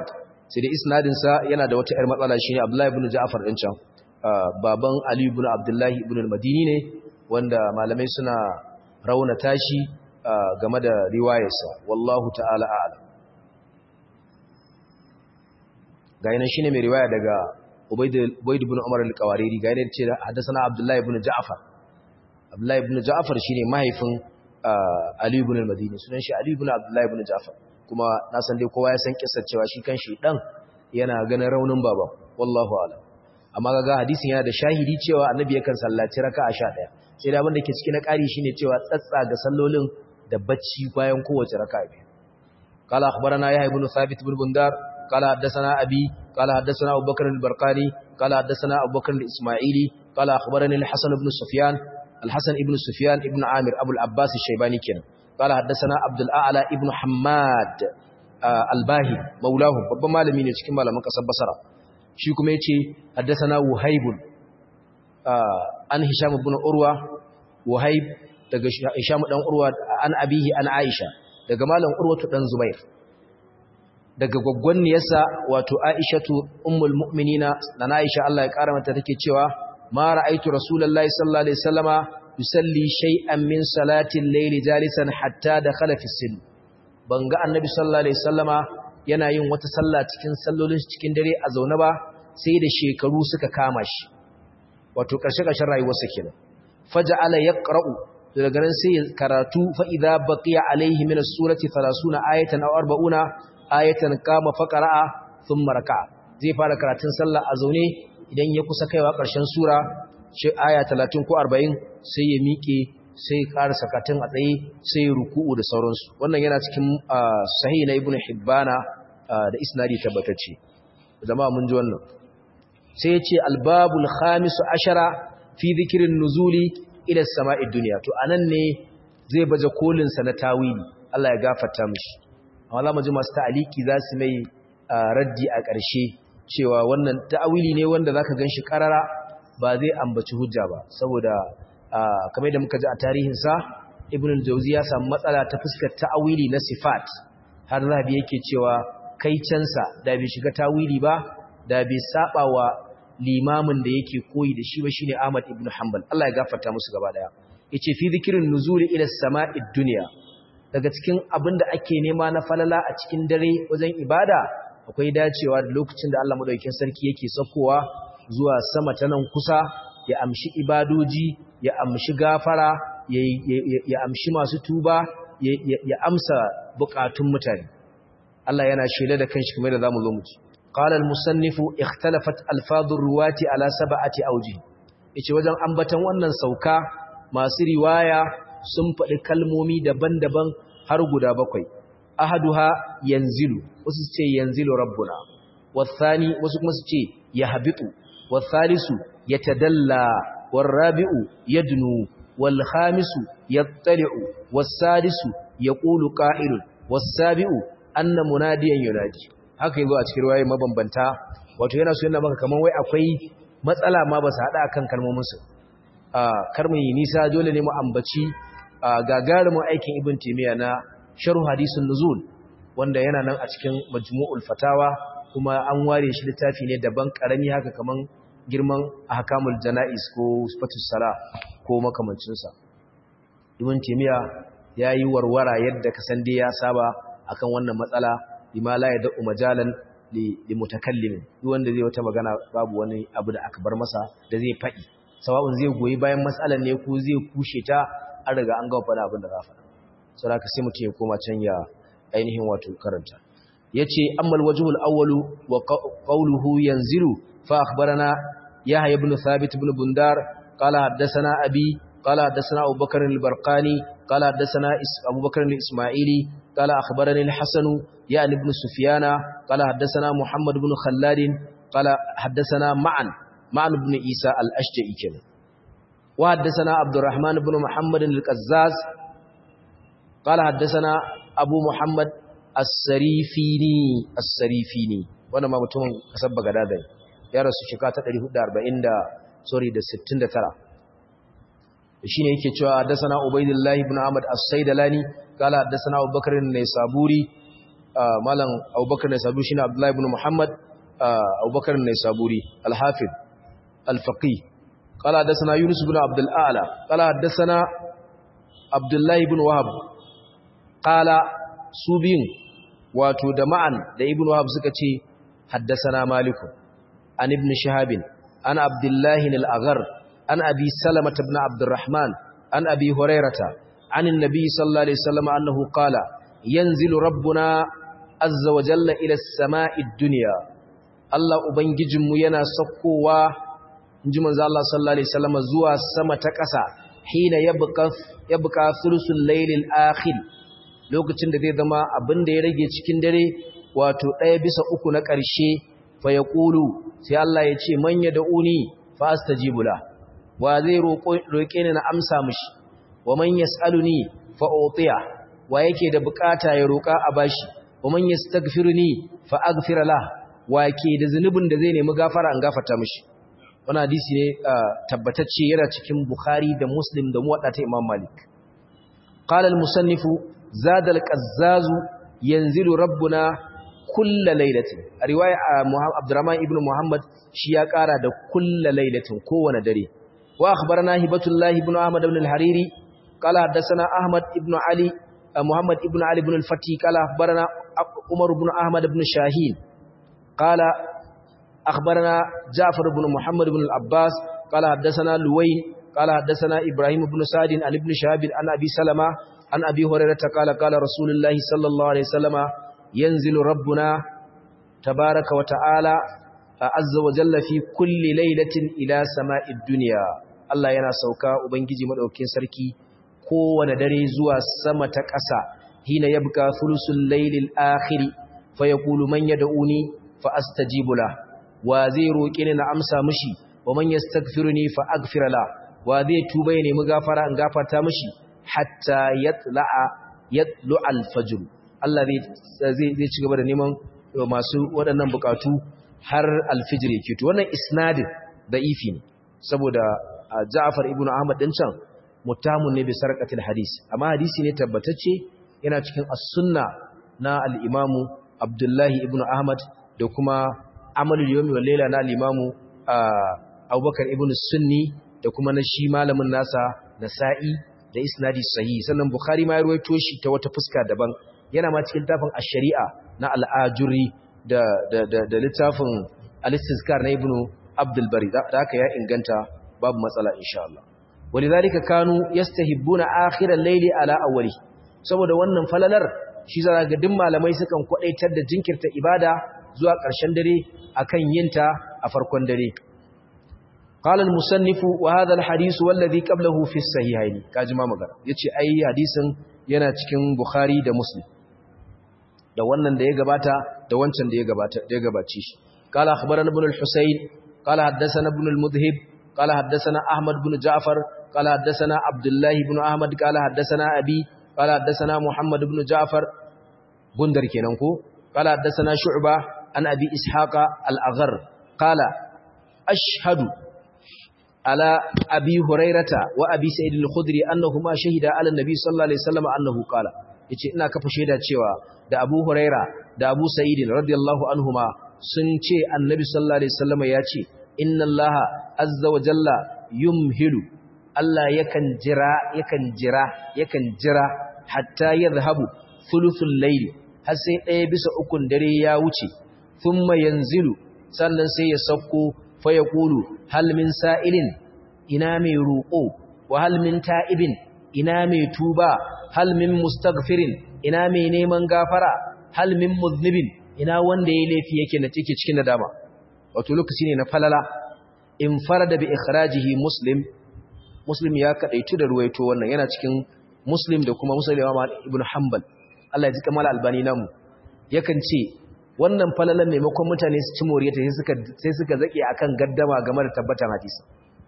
sai da isnadin sa yana da wata 'yar matsala shine Abdullahi ibn Ja'far din can baban Ali ibn Abdullahi ibn al-Madini ne wanda malamai suna raunata shi game da riwayarsa wallahu ta'ala a'lam ga yanan shine mai riwaya daga Ubayd ibn Umar al-Qawariri ga yanan ce haddathana Abdullahi ibn Ja'far Abdullahi ibn Ja'far shine mahaifin Ali ibn al-Madini sunan shi Ali ibn Abdullahi ibn Ja'far kuma na san dai kowa ya san kissar cewa shi kanshi dan yana ganin raunin baba wallahu a'lam amma kaga hadisin yana da shahidi cewa annabi yakan sallaci raka'a 11 sai da abin da ke ciki na ƙari shine cewa tsatsa ga sallolin da bacci bayan kowace raka'a biyu قال أخبرنا يحيى بن ثابت بن بندار قال حدثنا أبي قال حدثنا أبو بكر البرقاني قال حدثنا أبو بكر الإسماعيلي قال أخبرني الحسن بن سفيان الحسن بن سفيان ابن عامر أبو العباس الشيباني كان قال حدثنا عبد الأعلى ابن حماد آه الباهي مولاهم babban malami ne cikin malaman kasar Basra shi kuma yace haddathana Wahib an Hisham ibn Urwa Wahib daga Hisham dan Urwa an abihi an Aisha daga malam Urwatu dan Zubair daga gwaggwanniyarsa wato Aishatu ummul mu'minina na Aisha Allah ya kara mata take cewa ma ra'aitu rasulullahi sallallahu alaihi wasallama yusalli shay'an min salati al-layli jalisan hatta dakhala fi sin banga annabi sallallahu alaihi wasallama yana yin wata sallah cikin sallolin cikin dare a zaune ba sai da shekaru suka kama shi wato karshe karshen rayuwarsa kenan faja'ala yaqra'u daga nan sai karatu fa idza baqiya alaihi min as-surati 30 ayatan aw 40 ayatan kama faqara'a thumma raka'a zai fara karatun sallah a zaune idan ya kusa kaiwa ƙarshen sura shi aya 30 ko 40 sai ya miƙe sai ƙara sakatun a tsaye sai ya ruku'u da sauransu wannan yana cikin sahih na ibnu hibbana da isnadi tabbatacce jama'a mun ji wannan sai ya ce albabul khamisu ashara fi dhikrin nuzuli ila sama'id dunya to anan ne zai baje kolin sa na tawili Allah ya gafarta mishi amma za mu ji masu ta'aliki za su mai raddi a ƙarshe cewa wannan ta'awili ne wanda zaka ganshi karara ba zai ambaci hujja ba saboda kamar da muka ji a tarihin sa ibn al-jawzi ya samu matsala ta fuskar ta'awili na sifat har zabi yake cewa kai cansa da bai shiga ta'awili ba da bai saba wa limamin da yake koyi da shi ba shine Ahmad ibn Hanbal Allah ya gafarta musu gaba daya yace fi zikrin nuzuli ila sama'id dunya daga cikin abin da ake nema na falala a cikin dare wajen ibada akwai dacewa da lokacin da Allah madaukakin sarki yake saukowa zuwa sama ta nan kusa ya amshi ibadoji ya amshi gafara ya amshi masu tuba ya amsa bukatun mutane Allah yana shela da kanshi kamar da zamu zo mu ci qala al-musannifu ikhtalafat alfadur ruwati ala sab'ati awji yace wajen ambatan wannan sauka masu riwaya sun faɗi kalmomi daban-daban har guda bakwai ahaduha yanzilu wasu ce yanzilu rabbuna wasani wasu kuma su ce yahbitu wasalisu yatadalla warabi'u yadnu walkhamisu yattali'u wasadisu yaqulu qa'ilun wasabi'u anna munadiyan yunadi haka yazo a cikin riwayoyi mabambanta wato yana so yana maka kaman wai akwai matsala ma ba su hada akan kalmomin su karmin nisa dole ne mu ambaci gagarumin aikin ibn timiya na sharh hadisun nuzul wanda yana nan a cikin majmu'ul fatawa kuma an ware shi littafi ne daban karami haka kaman girman ahkamul janaiz ko sifatus sala ko makamancin sa ibn timiya yayi warwara yadda ka san dai ya saba akan wannan matsala bima la yad'u majalan li mutakallim duk wanda zai wata magana babu wani abu da aka bar masa da zai fadi sawa'un zai goyi bayan matsalar ne ko zai kushe ta an riga an gama faɗa abin da za faɗa sau haka sai mutum ya koma can ya ainihin wato karanta ya ce ammal wajihul awwalu wa qawluhu yanzilu fa akhbarana yahya ibn thabit ibn bundar qala haddathana abi qala haddathana abubakar al-barqani qala haddathana abubakar al-isma'ili qala akhbarani al-hasan ya'ni ibn sufyana qala haddathana muhammad ibn khallad qala haddathana ma'an ma'an ibn isa al-ashja'i kenan وحدثنا عبد الرحمن بن محمد القزاز قال حدثنا أبو محمد السريفيني السريفيني وانا ما متون كسب بغداد يا رسول شكاة 440 da sorry da 69 shine yake cewa حدثنا عبيد الله بن عمد السيدلاني قال حدثنا أبو بكر النيسابوري malam abubakar ne sabu shine abdullahi ibn muhammad abubakar ne saburi al-hafiz al-faqih قال حدثنا يونس بن عبد الأعلى قال حدثنا عبد الله بن وهب قال سوبين واتو دمعا da ibn wahab suka ce حدثنا مالك عن ابن شهاب عن عبد الله الأغر عن أبي سلمة بن عبد الرحمن عن أبي هريرة عن النبي صلى الله عليه وسلم أنه قال ينزل ربنا عز وجل إلى السماء الدنيا الله أبنجم ينا سقوا inji manzo Allah sallallahu alaihi wasallam zuwa sama ta ƙasa hina yabqa yabqa thulusul laylil akhir lokacin da zai zama abin da ya rage cikin dare wato ɗaya bisa uku na ƙarshe fa yaqulu sai Allah ya ce man yad'uni fa astajibu la wa zai roƙe ni na amsa mishi wa man yas'aluni fa utiya wa yake da bukata ya roƙa a bashi wa man yastaghfiruni fa aghfir la wa ke da zunubin da zai nemi gafara an gafarta mishi wani hadisi ne tabbatacce yana cikin Bukhari da Muslim da muwadda ta Imam Malik. Qala al-musannif zada al-qazzaz yanzilu rabbuna kulla lailatin. A riwaya Abdurrahman ibn Muhammad shi ya kara da kulla lailatin kowane dare. Wa akhbarana Hibatullah ibn Ahmad ibn al-Hariri qala hadathana Ahmad ibn Ali Muhammad ibn Ali ibn al-Fati qala akhbarana Umar ibn Ahmad ibn Shahin qala أخبرنا جعفر بن محمد بن العباس قال حدثنا لوين قال حدثنا إبراهيم بن سعد عن ابن شهاب عن أبي سلمة عن أبي هريرة قال قال رسول الله صلى الله عليه وسلم ينزل ربنا تبارك وتعالى عز وجل في كل ليلة إلى سماء الدنيا الله yana sauka ubangiji madaukakin sarki kowane dare zuwa sama ta ƙasa hina yabqa thulusul laylil akhir fa yaqulu man yad'uni fa astajibu lahu wa zai roƙe ni na amsa mishi wa man yastaghfiruni fa aghfir la wa zai tuba ya nemi gafara in gafarta mishi hatta yatla'a yatlu'a al-fajr Allah zai zai zai ci gaba da neman masu waɗannan bukatu har al-fajr yake to wannan isnadin da'ifi ne saboda Ja'far ibn Ahmad din can muttamun ne bi sarqatil hadis amma hadisi ne tabbatacce yana cikin as-sunna na al-Imam Abdullah ibn Ahmad da kuma amalul yawmi wal layla na al-imamu Abubakar ibn Sunni da kuma na shi malamin nasa Nasa'i da isnadi sahihi sannan Bukhari ma ya ruwaito shi ta wata fuska daban yana ma cikin tafin ash-shari'a na al-Ajuri da da da, da littafin al-Istizkar na Ibn Abdul Bari da haka ya inganta babu matsala insha Allah walidhalika kanu yastahibbuna akhir al-layli ala awwali saboda wannan falalar shi zaka ga duk malamai sukan kwadaitar da jinkirta ibada zuwa ƙarshen dare akan yinta a farkon dare qala al-musannif wa hadha al-hadith wallazi qablahu fi as-sahihayn kaji ma magana yace ai hadisin yana cikin bukhari da muslim da wannan da ya gabata da wancan da ya gabata da ya gabace shi qala akhbarana ibn al-husayn qala haddathana ibn al-mudhib qala haddathana ahmad ibn ja'far qala haddathana abdullah ibn ahmad qala haddathana abi qala haddathana muhammad ibn ja'far gundar kenan ko qala haddathana shu'bah عن أبي إسحاق الأغر قال أشهد على أبي هريرة وأبي سيد الخدري أنهما شهد على النبي صلى الله عليه وسلم أنه قال yace ina kafa shaida cewa da Abu Huraira da Abu Sa'id radiyallahu anhuma sun ce Annabi sallallahu alaihi wasallam ya ce inna Allah azza wa jalla yumhilu Allah yakan jira yakan jira yakan jira hatta yadhhabu thuluthul layl har sai ɗaya bisa ukun dare ya wuce thumma yanzilu sannan sai ya sauko fa yaqulu hal min sa'ilin ina mai roƙo wa hal min ta'ibin ina mai tuba hal min mustaghfirin ina mai neman gafara hal min mudhnibin ina wanda yayi laifi yake na cike cikin nadama wato lokaci ne na falala in farada bi ikhrajihi muslim muslim ya kadaitu da ruwaito wannan yana cikin muslim da kuma muslim ibn hanbal Allah ya ji kamar albani namu yakan ce wannan falalan maimakon mutane su ci moriyata sai suka sai suka zake akan gaddama game da tabbatan hadisi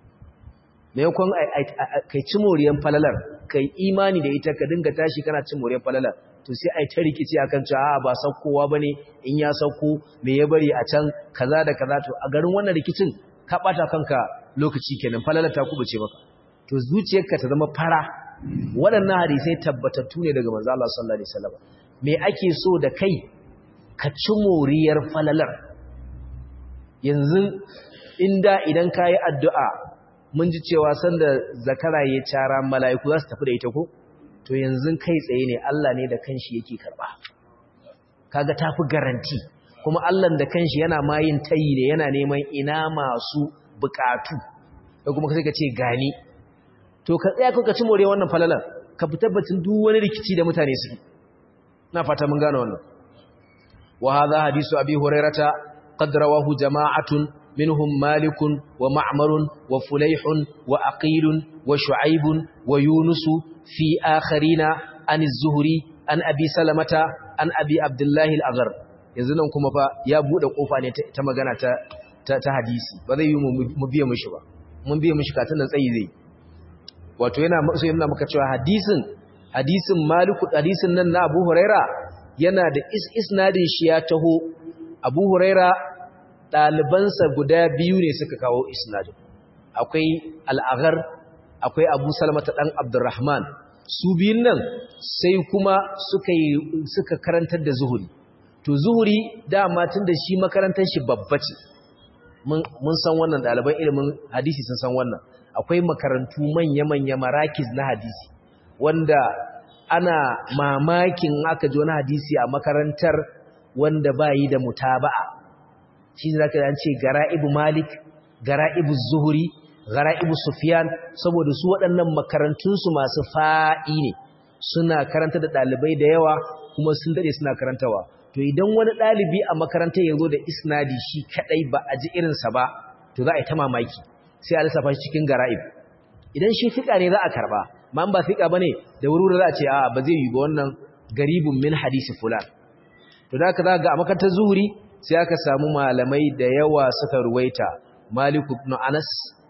maimakon kai ci moriyan falalar kai imani da ita ka dinga tashi kana cin moriyan falalar to sai ai ta rikici akan cewa a ba saukowa bane in ya sauko me ya bari a can kaza da kaza to a garin wannan rikicin ka bata kanka lokaci kenan falalar ta kubuce maka to zuciyarka ta zama fara waɗannan hadisai tabbatattu ne daga manzo Allah sallallahu alaihi wasallam me ake so da kai ka ci moriyar falalar yanzu inda idan ka yi addu'a mun ji cewa sanda zakara ya cara mala'iku za su tafi da ita ko to yanzu kai tsaye ne Allah ne da kanshi yake karɓa kaga ta fi garanti kuma Allah da kanshi yana mayin tayi ne yana neman ina masu bukatu da kuma sai ka ce gani to ka tsaya ka ci more wannan falalar ka fi tabbacin duk wani rikici da mutane su na fata mun gane wannan wa hadha hadisu abi hurairata qad rawahu jama'atun minhum malikun wa ma'marun wa fulayhun wa aqilun wa shu'aibun wa yunusu fi akharina an az-zuhri an abi salamata an abi abdullahi al-aghar yanzu nan kuma fa ya bude kofa ne ta magana ta ta hadisi ba zai yi mu biye mishi ba mun biye mishi katin nan tsayi zai wato yana so yana maka cewa hadisin hadisin maliku hadisin nan na Abu Huraira yana da isnadin shi ya taho Abu Huraira dalibansa guda biyu ne suka kawo isnadin akwai al-Aghar akwai Abu Salama ta dan Abdurrahman su biyun nan sai kuma suka yi suka karantar da zuhuri to zuhuri dama tun da shi makarantar shi babba ce mun san wannan ɗaliban ilimin hadisi sun san wannan akwai makarantu manya-manya marakis na hadisi wanda ana mamakin aka ji wani hadisi a makarantar wanda ba yi da mutaba'a shi za ka ce gara'ibu malik gara'ibu zuhuri gara'ibu sufiyan saboda su waɗannan makarantunsu masu fa'i ne suna karanta da ɗalibai da yawa kuma sun daɗe suna karantawa to idan wani ɗalibi a makarantar ya zo da isnadi shi kaɗai ba a ji irinsa ba to za a yi ta mamaki sai a lissafa shi cikin gara'ib idan shi fiƙa ne za a karɓa ma ba fiƙa ba ne da wuri za a ce a ba zai yi ba wannan garibun min hadisi fulan to da aka za ga a makarantar zuhuri sai aka samu malamai da yawa suka ruwaita malik ibn anas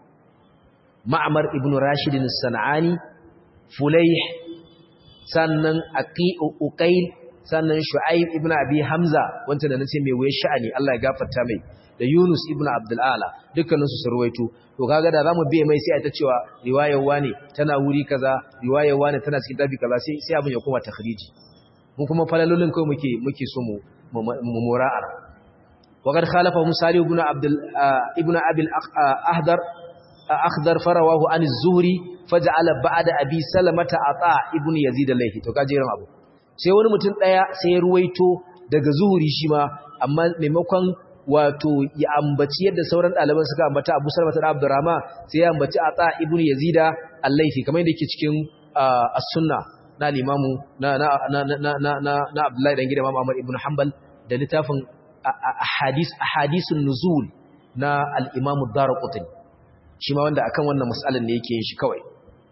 ma'amar ibn rashidin sana'ani fulayh sannan aqi'u uqayl sannan shu'aib ibn abi hamza wanda da nace mai waye sha'ani Allah ya gafarta mai da yunus ibn abdul ala dukkanin su surwaito to kaga da zamu biye mai sai a ta cewa riwayar wani tana wuri kaza riwayar wani tana cikin tabi kaza sai sai abin ya koma takhriji mun kuma falalolin kai muke muke so mu mu mura'a وقد خالفه مسالي بن عبد ابن ابي الاخضر اخضر فرواه عن الزهري فجعل بعد ابي سلمة عطاء ابن يزيد الليثي to kaje ran abu sai wani mutum ɗaya sai ya ruwaito daga zuhuri shi ma amma maimakon wato ya ambaci yadda sauran ɗaliban suka ambata abu salmata da abdurrahman sai ya ambaci a tsa ibn yazida allaifi kamar yadda ke cikin as-sunna na limamu na na na na na na na abdullahi dan gidan imam ahmad ibn hanbal da littafin ahadis ahadisun nuzul na al-imam ad-darqutni shi ma wanda akan wannan mas'alan ne yake yin shi kawai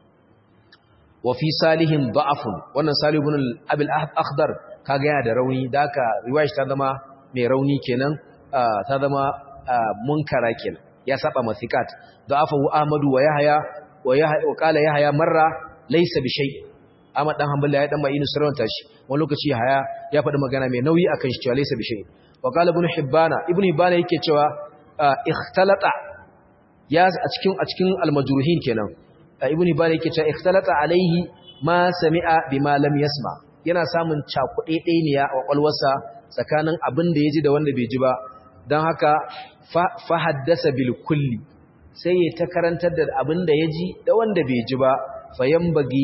wa fi salihin da'afun wannan salih ibn al-abil akhdar kaga yana da rauni da haka riwayar ta zama mai rauni kenan ta zama munkara kenan ya saba masikat da'afahu ahmadu wa yahya wa yahya wa qala yahya marra laysa bi shay Ahmad dan Hanbali ya dan bai nusranta shi wani lokaci haya ya faɗi magana mai nauyi akan shi cewa laysa bi shay wa qala ibn hibbana ibn hibbana yake cewa ikhtalata ya a cikin a cikin al-majruhin kenan ibn hibban yake cewa ikhtalata alaihi ma sami'a bima lam yasma yana samun cakuɗe ɗaya a kwakwalwarsa tsakanin abin da yaji da wanda bai ji ba don haka fa haddasa bil kulli sai ya ta karantar da abin da yaji da wanda bai ji ba fayambagi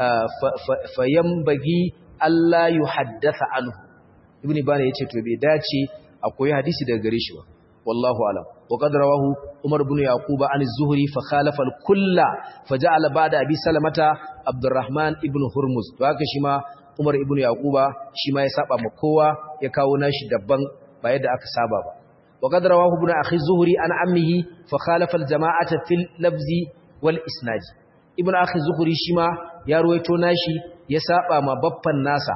fayambagi Allah yuhaddatha anhu ibn hibban yace to bai dace akwai hadisi daga gare shi ba wallahu alam وقد رواه عمر بن يعقوب عن الزهري فخالف الكل فجعل بعد ابي سلمة عبد الرحمن ابن هرمز وهكذا شيما عمر ابن يعقوب شيما ya saba ma kowa ya kawo nashi dabban ba yadda aka saba ba وقد رواه ابن اخي الزهري عن عمه فخالف الجماعه في اللفظ والاسناد ابن اخي الزهري شيما ya ruwaito nashi ya saba ma baffan nasa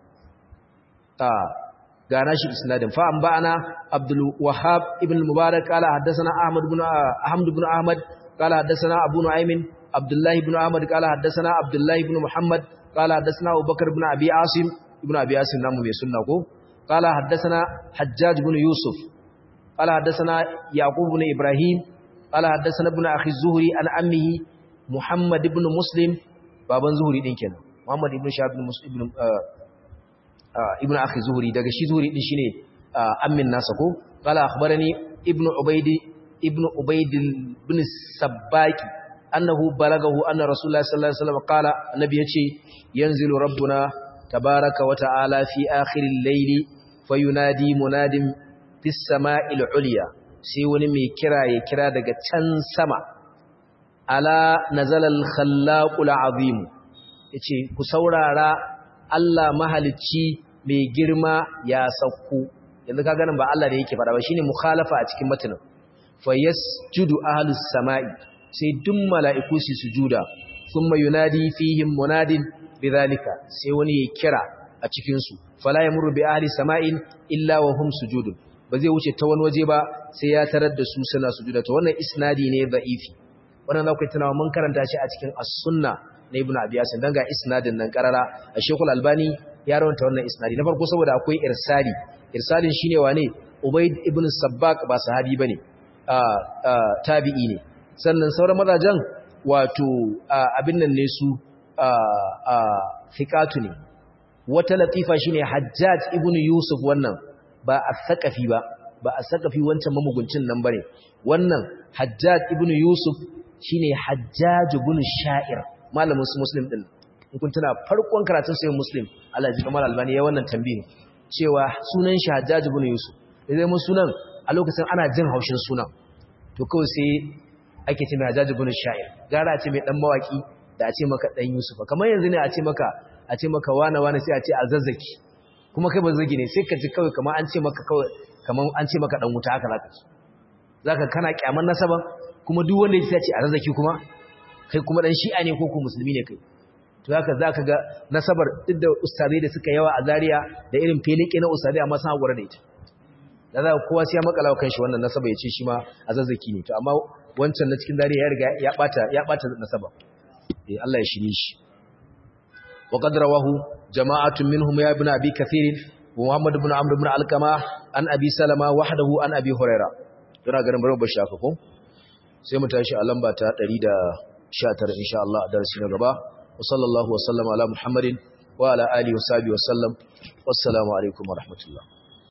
ga nashi isnadin fa an ba'ana Abdul Wahhab ibn Mubarak qala haddathana Ahmad ibn Ahmad ibn Ahmad qala haddathana Abu Nu'aym Abdullah ibn Ahmad qala haddathana Abdullah ibn Muhammad qala haddathana Abu Bakr ibn Abi Asim ibn Abi Asim namu mai sunna ko qala haddathana Hajjaj ibn Yusuf qala haddathana Yaqub ibn Ibrahim qala haddathana ibn akhi Zuhri an ammihi Muhammad ibn Muslim baban Zuhri din kenan Muhammad ibn Shahab ibn Muslim ibn ibn akhi zuhuri daga shi zuhuri din shine ammin nasa ko qala akhbarani ibnu ubaydi ibnu ubayd ibn sabbaki annahu balagahu anna rasulullah sallallahu alaihi wasallam qala annabi yace yanzilu rabbuna tabaraka wa ta'ala fi akhiril layli fayunadi munadin fis sama'il ulya sai wani mai kira ya kira daga can sama ala nazala al khallaqul azim yace ku saurara Allah mahalicci mai girma ya sauko yanzu ka ganin ba Allah da yake fada ba shine mukhalafa a cikin matanin fa yasjudu ahlus sama'i sai duk mala'iku su sujuda thumma yunadi fihim munadin bidhalika sai wani ya kira a cikin su fala yamuru bi ahli sama'in illa wa hum sujudun ba zai wuce ta wani waje ba sai ya tarar da su suna sujuda to wannan isnadi ne da'ifi wannan za ku tunawa mun karanta shi a cikin as-sunna na ibnu abi yasin dan ga isnadin nan karara a shekul albani ya rawanta wannan isnadi na farko saboda akwai irsali irsalin shine wane ubayd ibn sabbaq ba sahabi bane tabi'i ne sannan sauran mazajen wato abin nan ne su fiqatu ne wata latifa shine hajjaj ibn yusuf wannan ba as-saqafi ba ba as-saqafi wancan mamuguncin nan bane wannan hajjaj ibn yusuf shine hajjaj ibn sha'ir malamin su muslim din in kun tuna farkon karatun sai muslim Allah ji kamar albani ya wannan tambayin cewa sunan shi hajjaj ibn yusuf idan mun sunan a lokacin ana jin haushin sunan to kawai sai ake ce mai hajjaj ibn sha'ir gara a ce mai dan mawaki da a ce maka dan yusuf kamar yanzu ne a ce maka a ce maka wana wana sai a ce azazzaki kuma kai bazzagi ne sai ka ji kawai kamar an ce maka kawai kamar an ce maka dan wuta haka zaka ci zaka kana kyaman nasaban kuma duk wanda ya ce azazzaki kuma kai kuma dan shi'a ne ko ko musulmi ne kai to haka zaka ga nasabar duk da ustazai da suka yawa a Zaria da irin felike na ustazai amma sun hakura da ita da za kowa sai ya makala wa kanshi wannan nasaba ya ce shi ma azazzaki ne to amma wancan na cikin Zaria ya riga ya bata ya bata nasaba eh Allah ya shirye shi wa qad rawahu jama'atun minhum ya ibn abi kathir wa muhammad ibn amr ibn alqama an abi salama wahdahu an abi huraira ina ganin bari ba shafa ko sai mu tashi a lamba ta 119 insha Allah a darasi na gaba wa sallallahu wa sallama ala muhammadin wa ala alihi wa sahbihi wa sallam wassalamu alaikum wa rahmatullah